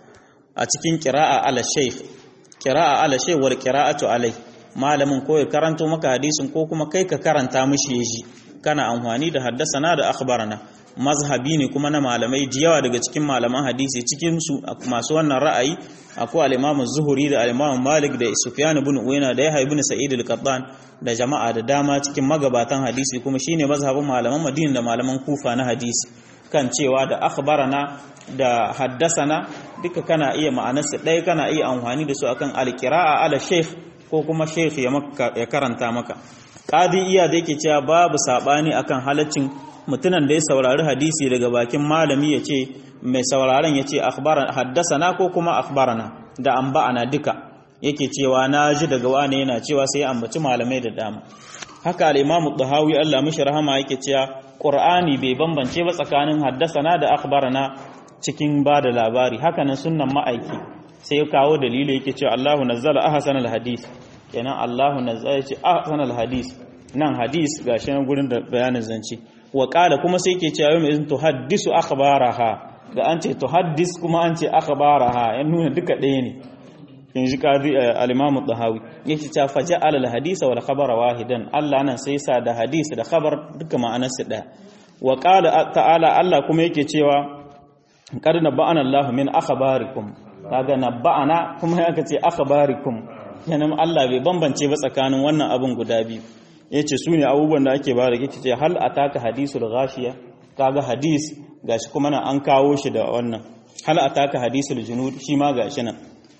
a cikin qira'a ala shaykh qira'a ala shaykh wal qira'atu alai malamin ko ya karanto maka hadisin ko kuma kai ka karanta mishi yaji kana amfani da haddasana da akhbarana mazhabi ne kuma na malamai jiyawa daga cikin malaman hadisi cikin su masu wannan ra'ayi akwai al-Imam Zuhri da al-Imam Malik da Sufyan ibn Uyayna da Yahya ibn Sa'id al-Qattan da jama'a da dama cikin magabatan hadisi kuma shine mazhabin malaman Madina da malaman Kufa na hadisi kan cewa da akhbarana da haddasana duka kana iya ma'anarsa ɗaya kana iya amfani da su akan al-qira'a ala shaykh ko kuma shaykh ya karanta maka qadi iya da yake cewa babu sabani akan halaccin mutunan da ya saurari hadisi daga bakin malami ya ce mai sauraron ya ce haddasana ko kuma akhbarana da amba'ana duka yake cewa na ji daga wane yana cewa sai ya ambaci malamai da dama haka al-imamu tahawi Allah mishi rahama yake cewa qur'ani bai bambance ba tsakanin haddasana da akhbarana cikin ba da labari haka nan sunnan ma'aiki sai ya kawo dalili yake cewa Allahu nazzala ahsanal hadis kenan Allahu nazzala ce ahsanal hadis nan hadis gashi nan gurin da bayanin zance wa ƙala kuma sai ke cewa mai izin tuhaddisu akhbaraha ga an ce tuhaddis kuma an ce akhbaraha ya nuna duka ɗaya ne in ji qadi al-imam tahawi yake cewa faja al hadisa wal khabara wahidan Allah nan sai sa da hadisi da khabar duka ma'anar su ɗaya wa qala ta'ala Allah kuma yake cewa qad naba'ana Allah min akhbarikum kaga naba'ana kuma yake ce akhbarikum kenan Allah bai bambance ba tsakanin wannan abun guda biyu ya ce su ne abubuwan da ake bada yake ce hal a taka hadisul gashiya kaga hadis gashi kuma nan an kawo shi da wannan hal a taka hadisul junud shi ma gashi nan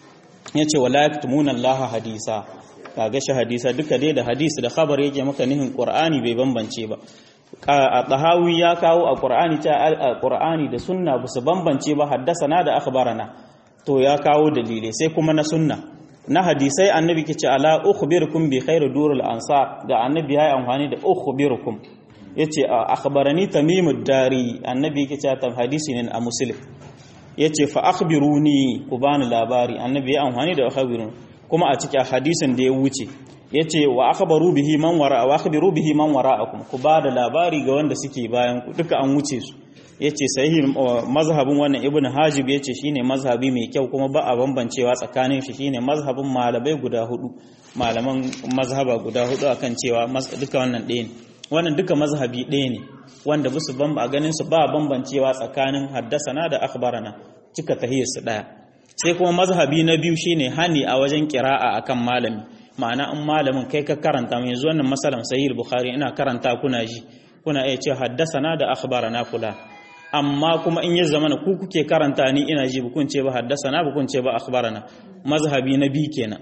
ya ce wala yaktumuna Allah hadisa kaga shi hadisa duka dai da hadis da khabar yake maka nihin qur'ani bai bambance ba a tahawi ya kawo a qur'ani ta a qur'ani da sunna ba su bambance ba haddasana da akhbarana to ya kawo dalilai sai kuma na sunna na hadisai annabi ke ce ala ukhbirukum bi khairu durul ansar da annabi ya amfani da ukhbirukum yace akhbarani tamimud dari annabi yake ce ta hadisi ne a muslim yace fa akhbiruni ku bani labari annabi ya amfani da akhbirun kuma a cikin hadisin da ya wuce yace wa akhbaru bihi man wara wa akhbiru bihi man wara'akum ku ba da labari ga wanda suke bayan ku duka an wuce su yace sahihin mazhabin wannan ibnu hajib yace shine mazhabi mai kyau kuma ba a bambancewa tsakanin shi shine mazhabin malamai guda hudu malaman mazhaba guda hudu akan cewa duka wannan ɗaya ne wannan duka mazhabi ɗaya ne wanda bisu ban a ganin su ba bambancewa tsakanin haddasana da akhbarana cika tahiyar su ɗaya sai kuma mazhabi na biyu shine hani a wajen kira'a akan malami ma'ana in malamin kai ka karanta mai yanzu wannan masalan sahih bukhari ina karanta kuna ji kuna iya ce haddasana da akhbarana kula amma kuma in ya zama ku kuke karanta ni ina ji bukun ce ba haddasana bukun ce ba akhbarana mazhabi na bi kenan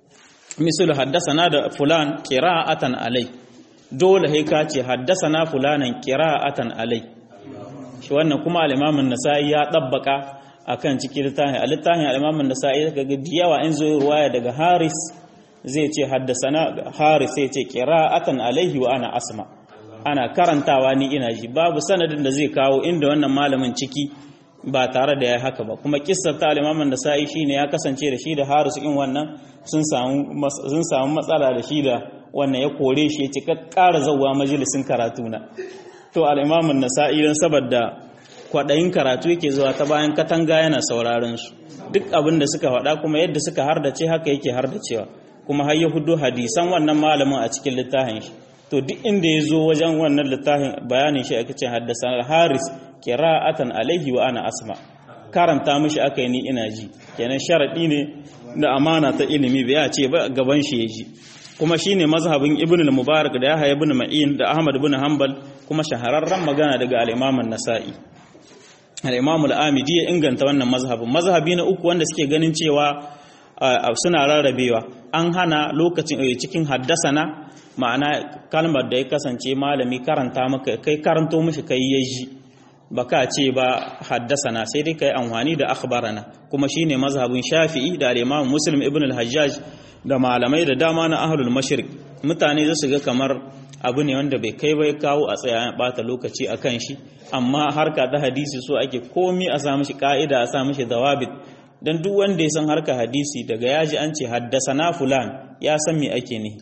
misal haddasana da fulan qira'atan alai dole sai ka ce haddasana fulanan qira'atan alai shi wannan kuma al-imam an-nasa'i ya dabbaka akan cikin littafin al-littafin al-imam an-nasa'i kaga diyawa in zo ruwaya daga haris zai ce haddasana haris sai ce qira'atan alaihi wa ana asma' ana karantawa ni ina ji babu sanadin da zai kawo inda wannan malamin ciki ba tare da ya haka ba kuma kissar ta alimaman da sa'i shine ya kasance da shi da Haris in wannan sun samu sun samu matsala da shi da wannan ya kore shi ya ce ka ƙara zawwa majalisin karatu na to alimaman nasa'i dan saboda kwadayin karatu yake zuwa ta bayan katanga yana sauraron su duk abin da suka faɗa kuma yadda suka hardace haka yake hardacewa kuma har ya hudu hadisan wannan malamin a cikin littafin shi to duk inda ya zo wajen wannan littafin bayanin shi aka ce haddasa haris kira'atan alaihi wa ana asma karanta mishi aka yi ni ina ji kenan sharadi ne da amana ta ilimi bai ce ba gaban shi ya ji kuma shine mazhabin ibn al-mubarak da yahya ibn ma'in da ahmad ibn hanbal kuma shahararren magana daga al-imam an-nasa'i al-imam al-amidi ya inganta wannan mazhabin mazhabi na uku wanda suke ganin cewa suna rarrabewa an hana lokacin cikin haddasana ma'ana kalmar da ya kasance malami karanta maka kai karanto mishi kai ya ji baka ce ba haddasana sai dai kai amfani da akhbarana kuma shine mazhabin shafi'i da al-imam muslim ibn al-hajjaj da malamai da dama na ahlul mashriq mutane za su ga kamar abu ne wanda bai kai bai kawo a tsaya bata lokaci akan shi amma harka ta hadisi so ake komi a sa mishi ka'ida a sa mishi dawabit dan duk wanda ya san harka hadisi daga yaji an ce haddasana fulan ya san me ake ne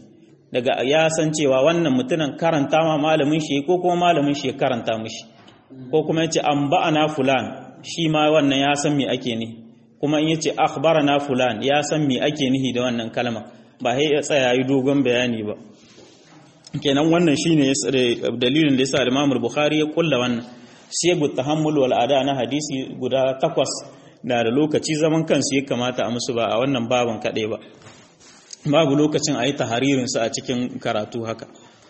daga ya san cewa wannan mutumin karanta ma malamin shi ko kuma malamin shi ya karanta mishi ko kuma yace an ba'ana fulan shi ma wannan ya san me ake ni kuma in yace akhbarana fulan ya san me ake nihi da wannan kalma ba sai ya tsaya yi dogon bayani ba kenan wannan shine dalilin da yasa Imam Bukhari ya kulla wannan siyagu tahammul wal ada na hadisi guda takwas da da lokaci zaman kansu ya kamata a musu ba a wannan baban kaɗai ba babu lokacin a yi taharirinsu a cikin karatu haka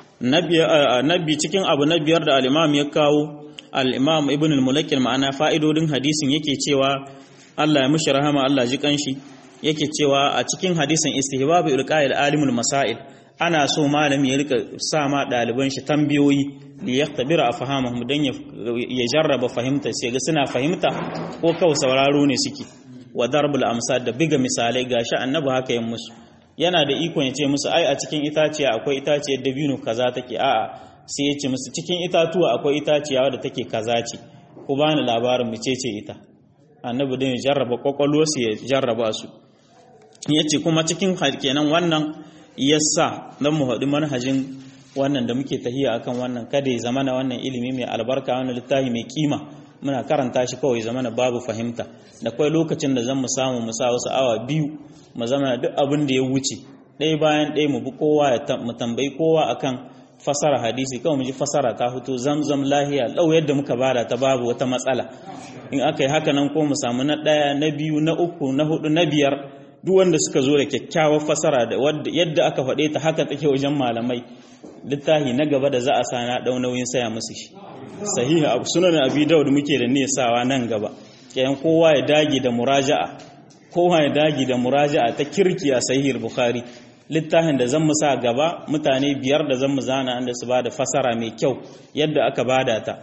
nabi cikin abu na biyar da al'imam ya kawo al'imam ibn al-mulakil ma'ana fa'idodin hadisin yake cewa Allah ya mushi rahama Allah ji kanshi yake cewa a cikin hadisin istihbabu ilqa'il alimul masail ana so malami ya rika sa ma ɗaliban shi tambayoyi li yaktabira afhamahum dan ya jarraba fahimta sai ga suna fahimta ko kawai sauraro ne suke wa darbul amsal da biga misalai gashi annabi haka yin musu yana da ikon ya ce musu ai a cikin itaciya akwai itaciyar dabino kaza take a'a sai ya ce musu cikin itatuwa akwai itaciya wadda take kaza ce ku bani labarin mu ce ita annabi din ya jarraba kwakwalwarsu ya jarraba su ya ce kuma cikin kenan wannan yasa don mu haɗu manhajin wannan da muke tahiya akan wannan kada ya zamana wannan ilimi mai albarka wannan littafi mai kima muna karanta shi kawai zamana babu fahimta da kwai lokacin da zan mu samu mu sa wasu awa biyu mu zama duk abin da ya wuce ɗaya bayan ɗaya mu bi kowa ya mu tambayi kowa akan fasara hadisi kawai mu ji fasara ta fito zamzam lahiya lau yadda muka bada ta babu wata matsala in aka yi haka nan ko mu samu na ɗaya na biyu na uku na hudu na biyar duk wanda suka zo da kyakkyawar fasara da yadda aka faɗe ta haka take wajen malamai littafi na gaba da za a sa na ɗau nauyin saya musu shi sahihi abu sunan abi daud muke da ne sawa nan gaba kayan kowa ya dage da muraja'a kowa ya dage da muraja'a ta kirki a sahihul bukhari littafin da zan mu sa gaba mutane biyar da zan mu zana anda su bada fasara mai kyau yadda aka bada ta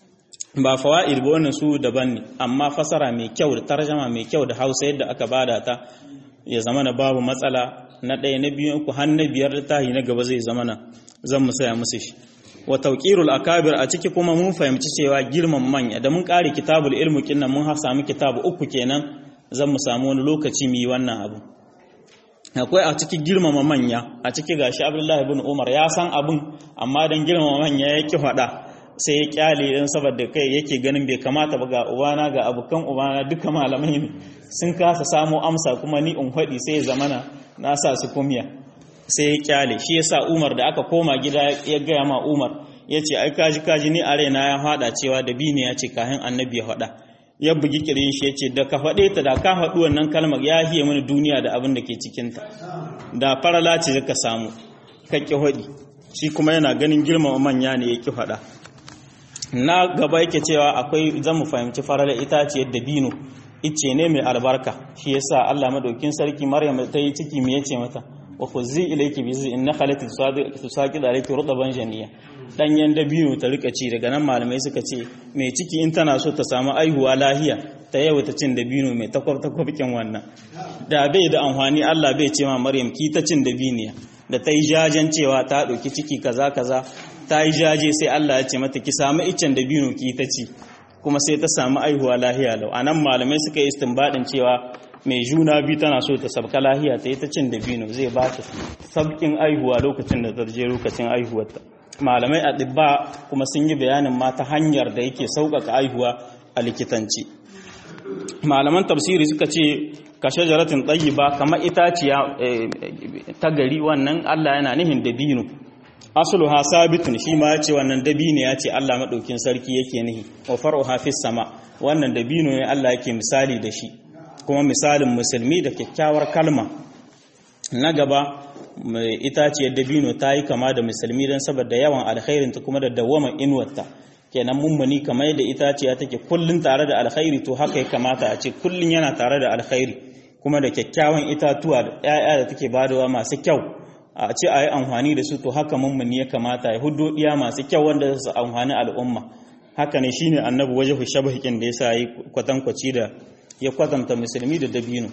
ba fawaid ba wannan su daban ne amma fasara mai kyau da tarjama mai kyau da Hausa yadda aka bada ta ya zama na babu matsala na ɗaya na biyu uku har na biyar littafi na gaba zai zama na zan mu saya musu shi wa tawqirul akabir a ciki kuma mun fahimci cewa girman manya da mun kare kitabul ilmu kinnan mun ha samu kitabu uku kenan zan mu samu wani lokaci mu yi wannan abu akwai a ciki girmama manya a ciki gashi Abdullahi ibn Umar ya san abun amma dan girmama manya ya ki faɗa sai ya kyale dan saboda kai yake ganin bai kamata ba ga ubana ga abukan ubana duka malamai ne sun kasa samu amsa kuma ni in faɗi sai ya zamana na sa su kumya sai ya kyale shi yasa Umar da aka koma gida ya gaya ma Umar ya ce ai kaji kaji ni a raina ya faɗa cewa da bi ne ya ce kahin annabi ya faɗa ya bugi kirin shi ya ce da ka faɗe ta da ka faɗi wannan kalmar ya hiye mini duniya da abin da ke cikinta da farala ce ka samu ka ƙi faɗi shi kuma yana ganin girmama manya ne ya ƙi faɗa na gaba yake cewa akwai zan mu fahimci farala itaciyar dabino ice ne mai albarka shi yasa Allah madaukin sarki Maryam ta yi ciki me yace mata wa khuzi ilayki bi zi inna khalati tusaqid alayki rutban janiya danyen dabino ta rika ci daga nan malamai suka ce mai ciki in tana so ta samu aihuwa lahiya ta yawa ta cin dabino mai takwar takwabkin wannan da bai da amfani Allah bai ce ma Maryam ki ta cin dabiniya da ta yi jajen cewa ta ɗauki ciki kaza kaza ta yi jaje sai Allah ya ce mata ki samu iccen dabino ki ta ci kuma sai ta samu aihuwa lahiya lau anan malamai suka yi istinbadin cewa mai juna biyu tana so ta sabka lahiya ta yi ta cin dabino zai ba ta sabkin aihuwa lokacin da ta je lokacin aihuwarta malamai a ɗibba kuma sun yi bayanin ma ta hanyar da yake sauƙaƙa aihuwa a likitanci malaman tafsiri suka ce ka shajaratin ba kamar itaciya ta gari wannan Allah yana nihin dabino asluha sabitun shi ma yace wannan dabino yace Allah madaukin sarki yake nihi wa far'uha fis sama wannan dabino ne Allah yake misali da shi kuma misalin musulmi da kyakkyawar kalma na gaba itaciyar dabino ta yi kama da musulmi don saboda yawan alkhairinta kuma da dawaman inuwarta kenan mummuni kamar yadda itaciya take kullun tare da alkhairi to haka ya kamata a ce kullun yana tare da alkhairi kuma da kyakkyawan itatuwa da 'ya'ya da take badawa masu kyau a ce a yi amfani da su to haka mummuni ya kamata ya hudo diya masu kyau wanda su amfani al'umma haka ne shine annabi waje shabahikin da yasa yi kwatankwaci da ya kwatanta musulmi da dabino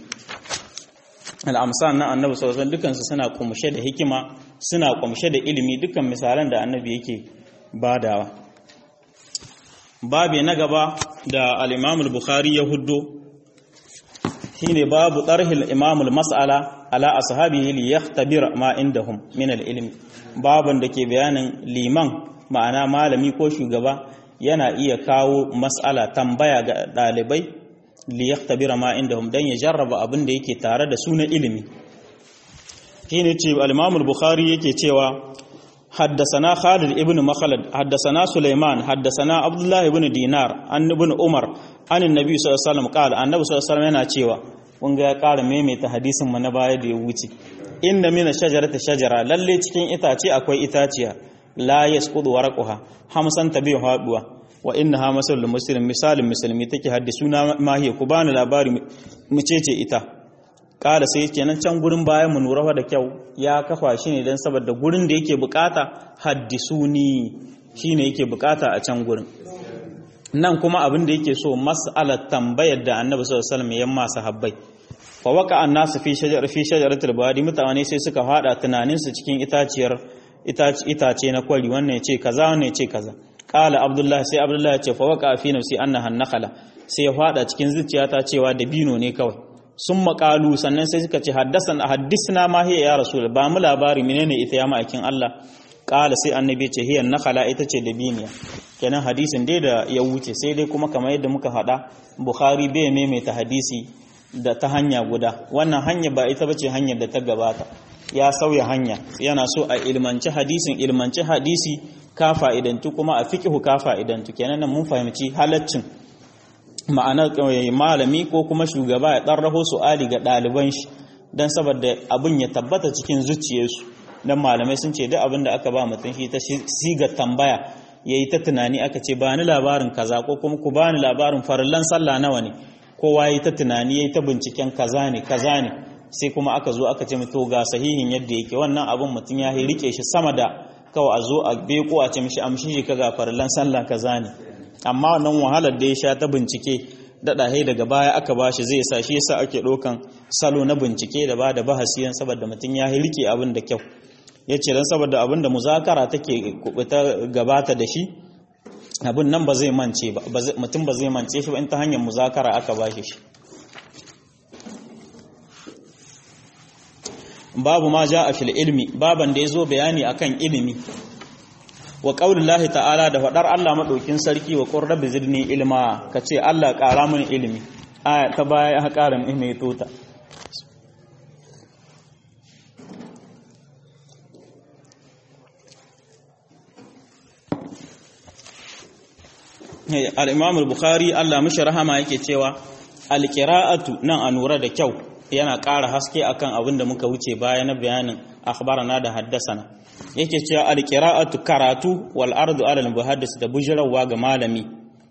al'amsan na annabi sallallahu alaihi dukansu suna kumshe da hikima suna kumshe da ilimi dukkan misalan da annabi yake badawa babe na gaba da al-Imam al-Bukhari ya huddo shine babu tarhil Imam al-mas'ala ala ashabihi li yahtabir ma indahum min al-ilm baban da ke bayanin liman ma'ana malami ko shugaba yana iya kawo mas'ala tambaya ga dalibai li yahtabira ma indahum dan ya jarraba abin da yake tare da su na ilimi shine ce al-Imam al-Bukhari yake cewa حدثنا خالد ابن مخلد حدثنا سليمان حدثنا عبد الله بن دينار عن ابن عمر عن النبي صلى الله عليه وسلم قال النبي صلى الله عليه وسلم yana cewa kun ga ya ƙara maimaita hadisin mu na baya da ya wuce inna mina shajarata shajara lalle cikin itace akwai itaciya la yasqudu waraqaha hamsan tabi haduwa wa innaha masalul muslim misalin musulmi take haddisuna mahiya ku bani labari mu ce ita kala sai kenan can gurin bayan mu nura da kyau ya kafa shi ne don saboda gurin da yake bukata haddisuni shine yake bukata a can gurin nan kuma abin da yake so mas'alar tambayar da annabi sallallahu alaihi wasallam ya masa habbai fa waka annasu fi shajar fi shajaratul badi mutane sai suka fada tunanin su cikin itaciyar itace na kwari wannan ya ce kaza wannan ya ce kaza kala abdullahi sai abdullahi ya ce fa waka fi nafsi annaha nakhala sai ya fada cikin zuciyata cewa dabino ne kawai sun maƙalu sannan sai suka ce haddisna ma hiya ya rasul ba mu labari menene ita ya ma'aikin Allah ƙala sai annabi ce hiyan nakhala ita ce da biniya kenan hadisin dai da ya wuce sai dai kuma kamar yadda muka faɗa bukhari bai maimaita hadisi da ta hanya guda wannan hanya ba ita bace hanyar da ta gabata ya sauya hanya yana so a ilmanci hadisin ilmanci hadisi ka fa'idantu kuma a fiqhu ka fa'idantu kenan nan mun fahimci halaccin ma'anar malami ko kuma shugaba ya ɗan raho su'ali ga ɗaliban shi don saboda abin ya tabbata cikin zuciyarsu don malamai sun ce duk abin da aka ba mutum shi ta siga tambaya ya yi ta tunani aka ce ba ni labarin kaza ko kuma ku ba ni labarin farillan sallah nawa ne kowa ya yi ta tunani ya yi ta binciken kaza ne kaza ne sai kuma aka zo aka ce to ga sahihin yadda yake wannan abin mutum ya rike shi sama da kawai a zo a beko a ce mishi amshi shi ka ga farillan sallah kaza ne amma wannan wahalar da ya sha ta bincike daɗa daga baya aka ba shi zai sa shi yasa ake ɗaukan salo na bincike da ba da bahasi yan saboda mutum ya rike abin da kyau ya ce don saboda abin da muzakara take kubuta gabata da shi abin nan ba zai mance ba mutum ba zai mance shi ba in ta hanyar muzakara aka ba shi babu ma ja a fil ilmi baban da ya zo bayani akan ilimi wa ƙaunin ta'ala da faɗar Allah maɗaukin sarki wa ƙorar da zirni ilma ka ce Allah ƙara mini ilimi aya ta baya ya ƙara mai tota al'imamul bukhari Allah mashi rahama yake cewa alƙira'atu nan a nura da kyau yana ƙara haske akan abin da muka wuce baya na bayanin akhbarana da haddasana yake cewa alqira'atu karatu wal ardu ala al muhaddis da bujrawa ga malami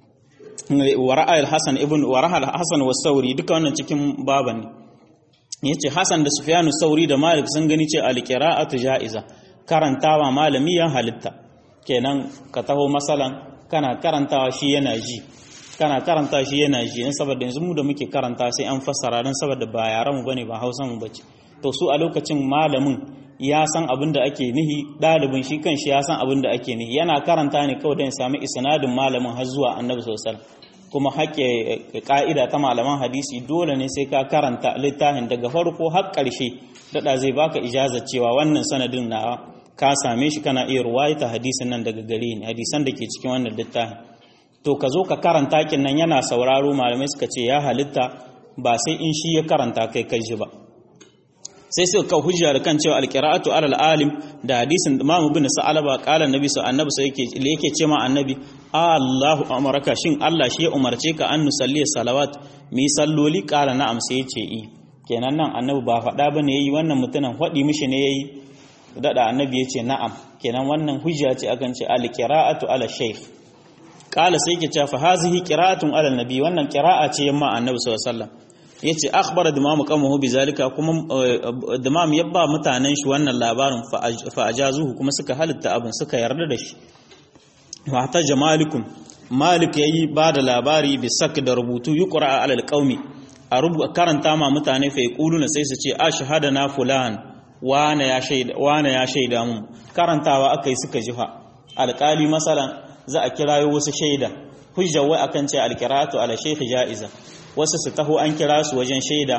wa ra'a al hasan ibn wa ra'a al hasan was sauri duka wannan cikin baban ne yace hasan da sufyanu sauri da malik sun gani ce alqira'atu ja'iza karantawa malami ya halitta kenan ka taho masalan kana karantawa shi yana ji kana karanta shi yana ji dan saboda yanzu mu da muke karanta sai an fassara dan saboda ba yaran mu bane ba Hausa mu bace to su a lokacin malamin ya san abin da ake nihi ɗalibin shi kan shi ya san abin da ake nihi yana karanta ne kawai don sami isnadin malamin har zuwa annabi sosai kuma haƙƙe ƙa'ida ta malaman hadisi dole ne sai ka karanta littafin daga farko har ƙarshe daɗa zai baka ijazar cewa wannan sanadin na ka same shi kana iya ruwaita hadisin nan daga gare ni hadisan da ke cikin wannan littafin to ka zo ka karanta kin nan yana sauraro malamai suka ce ya halitta ba sai in shi ya karanta kai kai ji ba sai suka kawo hujja da kan cewa alqira'atu alal alim da hadisin Imam Ibn Sa'alaba qala annabi sa annabi sai yake yake ce ma annabi Allahu amaraka shin Allah shi ya umarce ka an nusalli salawat mi salloli qala na'am sai yace i kenan nan annabi ba faɗa bane yayi wannan mutumin faɗi mishi ne yayi dada annabi yace na'am kenan wannan hujja ce akan ce alqira'atu ala shaykh qala sai yake cewa fa hazihi qira'atun ala nabi wannan qira'a ce yamma annabi sallallahu alaihi wasallam yace akhbara dimamu qamahu bizalika kuma dimam ya ba mutanen shi wannan labarin fa ajazuhu kuma suka halitta abin suka yarda da shi wa ta jamalikum malik yayi ba da labari bi sak da rubutu yuqra ala alqaumi a rubu karanta ma mutane fa yaquluna sai su ce ashhadana fulan wana ya shaida wana ya shaida mu karantawa akai suka jifa alqali masalan za a kirayo wasu shaida hujja wai akan ce alqiratu ala shaykh jaiza wasu su taho an kira su wajen shaida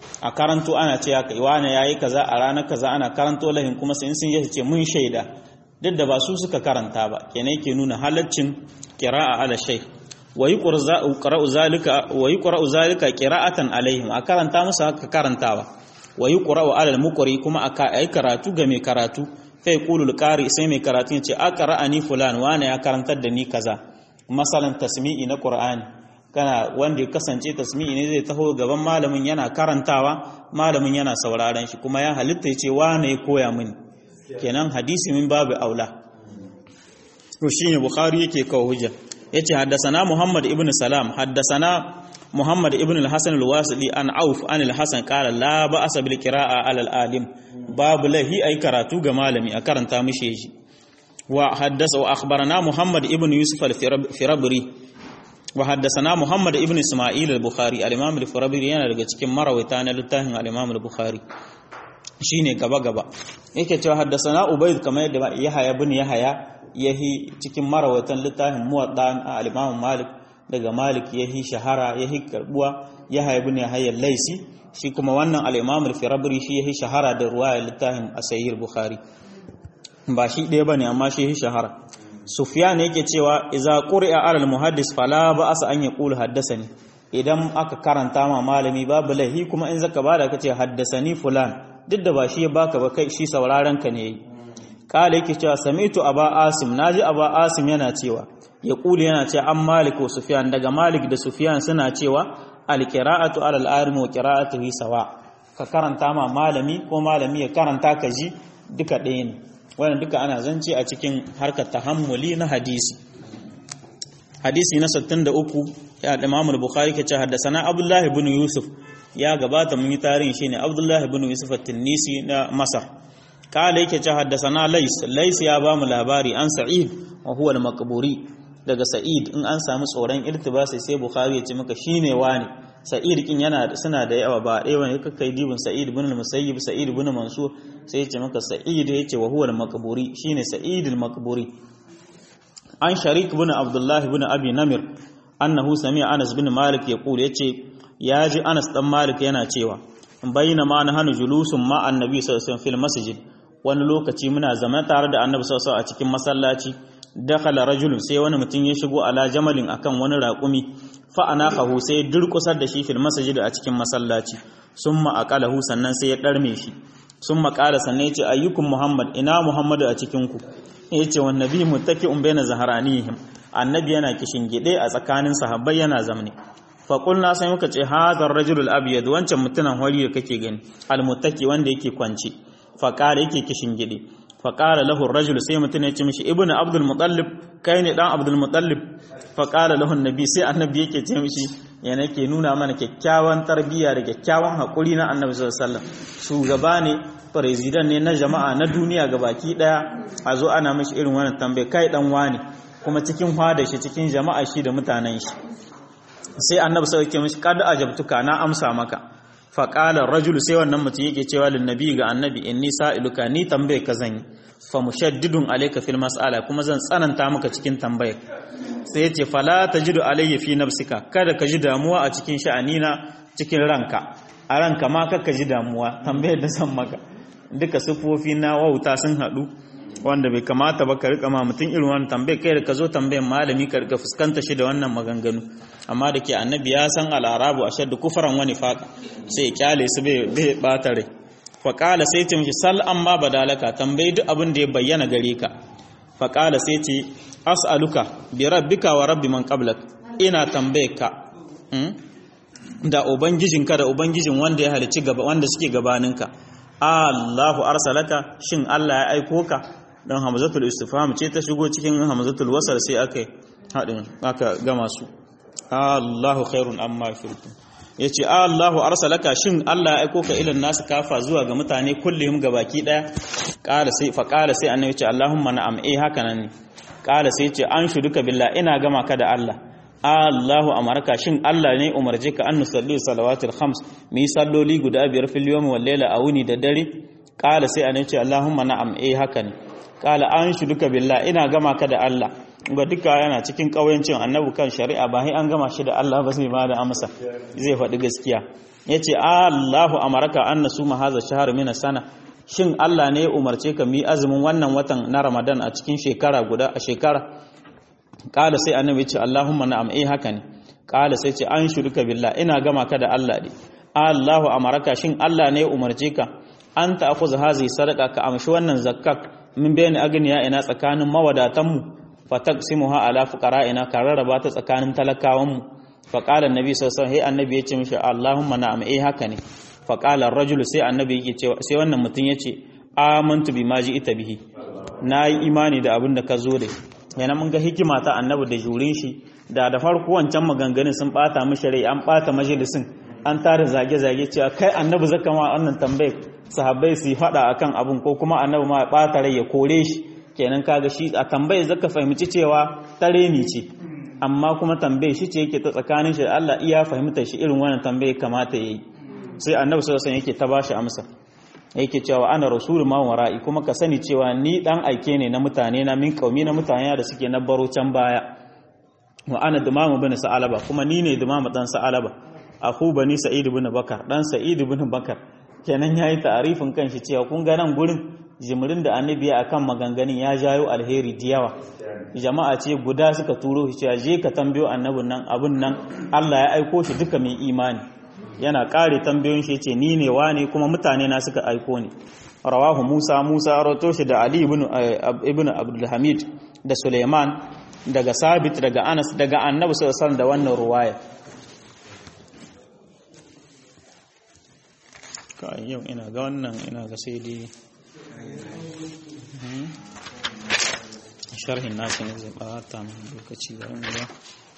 a karanto ana ce ya kai wani yayi kaza a ranar kaza ana karanto lahin kuma sai sun yi ce mun shaida duk da ba su suka karanta ba kenan yake nuna halaccin qira'a ala shay wa yuqra'u zalika wa yuqra'u zalika qira'atan alaihim a karanta musu haka karantawa wa yuqra'u ala al-muqri kuma aka ai karatu ga mai karatu fa yaqulu al-qari sai mai karatu ya ce aqra'ani fulan wani ya karantar da ni kaza masalan tasmi'i na qur'ani kana wanda ya kasance tasmi'i ne zai taho gaban malamin yana karantawa malamin yana sauraron shi kuma ya halitta ce wane ya koya mini kenan hadisi min babu aula to shine bukhari yake kawo hujja yace haddasana muhammad ibn salam haddasana muhammad ibn al-hasan al-wasili an auf an al-hasan qala la ba'sa bil qira'a ala al-alim babu lahi ay karatu ga malami a karanta mishi shi wa haddasa wa akhbarana muhammad ibn yusuf al-firabri wa haddasana Muhammad ibn Isma'il al-Bukhari al-Imam al-Farabi yana daga cikin marawaita na littafin al-Imam al-Bukhari shine gaba gaba yake cewa haddasana Ubayd kamar yadda Yahya ibn Yahya yahi cikin marawaitan littafin Muwadda al-Imam Malik daga Malik yahi shahara yahi karbuwa Yahya ibn Yahya al-Laisi shi kuma wannan al-Imam al-Farabi shi yahi shahara da ruwaya littafin Sahih al-Bukhari ba shi ɗaya bane amma shi yahi shahara Sufyan yake cewa idza quri'a 'ala al-muhaddis fala ba'asa an yaqulu haddathani idan aka karanta ma malami babu lahi kuma in zaka bada kace haddasani fulan duk da ba shi ya baka ba kai shi sauraron ka ne kala yake cewa sami'tu aba asim naji aba asim yana cewa ya kuli yana cewa an malik wa sufyan daga malik da sufyan suna cewa al-qira'atu 'ala al-arim wa qira'atuhu sawa ka karanta ma malami ko malami ya karanta ka ji duka ɗaya ne wannan duka ana zance a cikin harkar tahammuli na hadisi hadisi na 63 ya da Imam al-Bukhari ke ce haddathana Abdullah ibn Yusuf ya gabata mun yi tarihin shine Abdullah ibn Yusuf at-Tunisi na Masar kala yake ce haddathana Lais Lais ya ba mu labari an Sa'id wa huwa al-Maqburi daga Sa'id in an samu tsoron irtibasi sai Bukhari ya ce maka shine wani Sa'id kin yana suna da yawa ba ɗaya wani kai dibin Sa'id ibn al-Musayyib Sa'id ibn Mansur sai ya ce maka Sa'id ya ce wa huwa al-Maqburi shine Sa'id al-Maqburi an Sharik ibn Abdullah ibn Abi Namir annahu sami'a Anas bin Malik yaqul yace ya ji Anas dan Malik yana cewa bayyana ma na hanu julusun ma annabi sallallahu alaihi wasallam fil masjid wani lokaci muna zama tare da annabi sallallahu alaihi a cikin masallaci dakhala rajulun sai wani mutum ya shigo ala jamalin akan wani raƙumi fa anaqahu sai durƙusar da shi fil masjid a cikin masallaci summa aqalahu sannan sai ya darme shi summa qala sannan yace ayyukum muhammad ina muhammadu a cikin ku yace wan nabi muttaki'un baina zaharanihim annabi yana kishin gide a tsakanin sahabbai yana zamne fa qulna sai muka ce hadar rajulul abyad wancan mutunan hori da kake gani almuttaki wanda yake kwance fa qala yake kishin gide fa qala lahu ar-rajul sai mutun ya ce mishi ibnu abdul muttalib kai ne dan abdul muttalib fa qala lahu annabi sai annabi yake ce mishi yana yake nuna mana kyakkyawan tarbiyya da kyakkyawan hakuri na annabi sallallahu alaihi wasallam shugaba ne president ne na jama'a na duniya gabaki daya a zo ana mishi irin wannan tambaye kai dan wani kuma cikin hwada shi cikin jama'a shi da mutanen shi sai annabi sai yake mishi kad ajabtuka na amsa maka fa qala rajulu sai wannan mutum yake cewa lin nabi ga annabi inni sa'iluka ni tambaye ka zan yi fa mushaddidun alayka fil mas'ala kuma zan tsananta maka cikin tambayar sai yace fala tajidu alayya fi nafsika kada ka ji damuwa a cikin sha'anina cikin ranka a ranka ma ka ji damuwa tambayar da zan maka duka sufofi na wauta sun haɗu wanda bai kamata ba ka rika ma mutum irin wannan tambayar kai da ka zo tambayar malami ka rika fuskanta shi da wannan maganganu amma da ke annabi ya san al'arabu a shaddu kufaran wani faƙa sai ya kyale su bai bata rai faƙala sai ce mishi sal an ma badalaka tambayi duk abin da ya bayyana gare ka faƙala sai ce as'aluka bi rabbika wa rabbi man qablak ina tambaye ka da ubangijinka da ubangijin wanda ya halici gaba wanda suke gabaninka Allahu arsalaka shin Allah ya aiko ka don hamzatul istifham ce ta shigo cikin hamzatul wasal sai aka hadin aka gama su Allahu khairun amma shirku yace Allahu arsalaka shin Allah ya aiko ka ilan nasu kafa zuwa ga mutane kullum gabaki daya qala sai fa qala sai annabi ce Allahumma na'am eh haka nan ne qala sai ce an shuduka billah ina gama ka da Allah Allahu amarka shin Allah ne umarje ka an nusalli salawatul khams mi salloli guda biyar fil yawmi wal layla a wuni da dare qala sai annabi ce Allahumma na'am eh haka ne qala an shuduka billah ina gama ka da Allah ga duka yana cikin kauyancin annabi kan shari'a ba sai an gama shi da Allah ba sai ba da amsa zai faɗi gaskiya yace Allahu amaraka an nasuma hadha shahr min sana shin Allah ne ya umarce ka mi azumin wannan watan na Ramadan a cikin shekara guda a shekara kala sai annabi ce Allahumma na'am eh haka ne kala sai ce an shirka billah ina gama ka da Allah ne Allahu amaraka shin Allah ne ya umarce ka an ta akuza hazi sadaka ka amshi wannan zakkak min bayani agniya ina tsakanin mawadatan mu fataqsimuha ala fuqara'ina ka rarraba ta tsakanin talakawan mu fa qala annabi sallallahu alaihi wasallam annabi yace mishi Allahumma na'am eh haka ne fa qala ar-rajulu sai annabi yake cewa sai wannan mutum yace amantu bima ita bihi nayi imani da abin da ka zo da yana mun ga hikima ta annabi da jurin shi da da farko wancan maganganun sun bata mishi rai an bata majalisin an tare zage-zage cewa kai annabi zaka ma wannan tambayar sahabbai su faɗa akan abun ko kuma annabi ma ɓata rai ya kore shi kenan kaga shi a tambayar zaka fahimci cewa tare ni ce amma kuma tambayar shi ce yake ta tsakanin shi da Allah iya fahimtar shi irin wannan tambayar kamata yayi sai annabi sallallahu alaihi yake ta bashi amsa yake cewa ana rasul ma wara'i kuma ka sani cewa ni dan aike ne na mutane na min kaumi na mutane da suke na baro can baya wa ana dumamu bin sa'alaba kuma ni ne dumamu dan sa'alaba aku bani sa'id ibn bakar dan sa'id ibn bakar kenan yayi ta'arifin kanshi cewa kun ga nan gurin jimirin da annabi ya akan maganganun ya jayo alheri da yawa jama'a ce guda suka turo shi cewa je ka tambayo annabin nan abun nan Allah ya aiko shi duka mai imani yana kare tambayoyin shi ce ni ne wane kuma mutane na suka aiko ni rawahu Musa Musa rawato shi da Ali ibn ibn Abdul Hamid da Suleiman daga Sabit daga Anas daga Annabi sallallahu alaihi wasallam da wannan ruwaya kai yau ina ga wannan ina ga sai dai sharhin nasu ne zai bata min lokaci da wani ba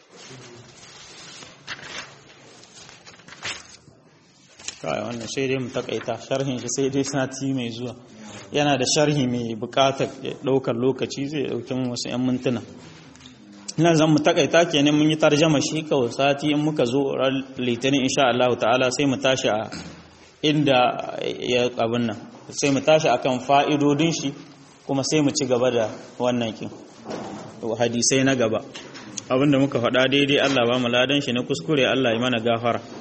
kai wannan sai dai mu takaita sharhin shi sai dai sati mai zuwa yana da sharhi mai bukatar daukar lokaci zai dauki wasu 'yan mintuna ina zan mu takaita kenan mun yi tarjama shi kawai sati in muka zo litinin insha Allah ta'ala sai mu tashi a inda ya abin nan sai mu tashi akan fa'idodin shi kuma sai mu ci gaba da wannan kin hadisai na gaba abinda muka faɗa daidai Allah ba mu ladan shi na kuskure Allah ya mana gafara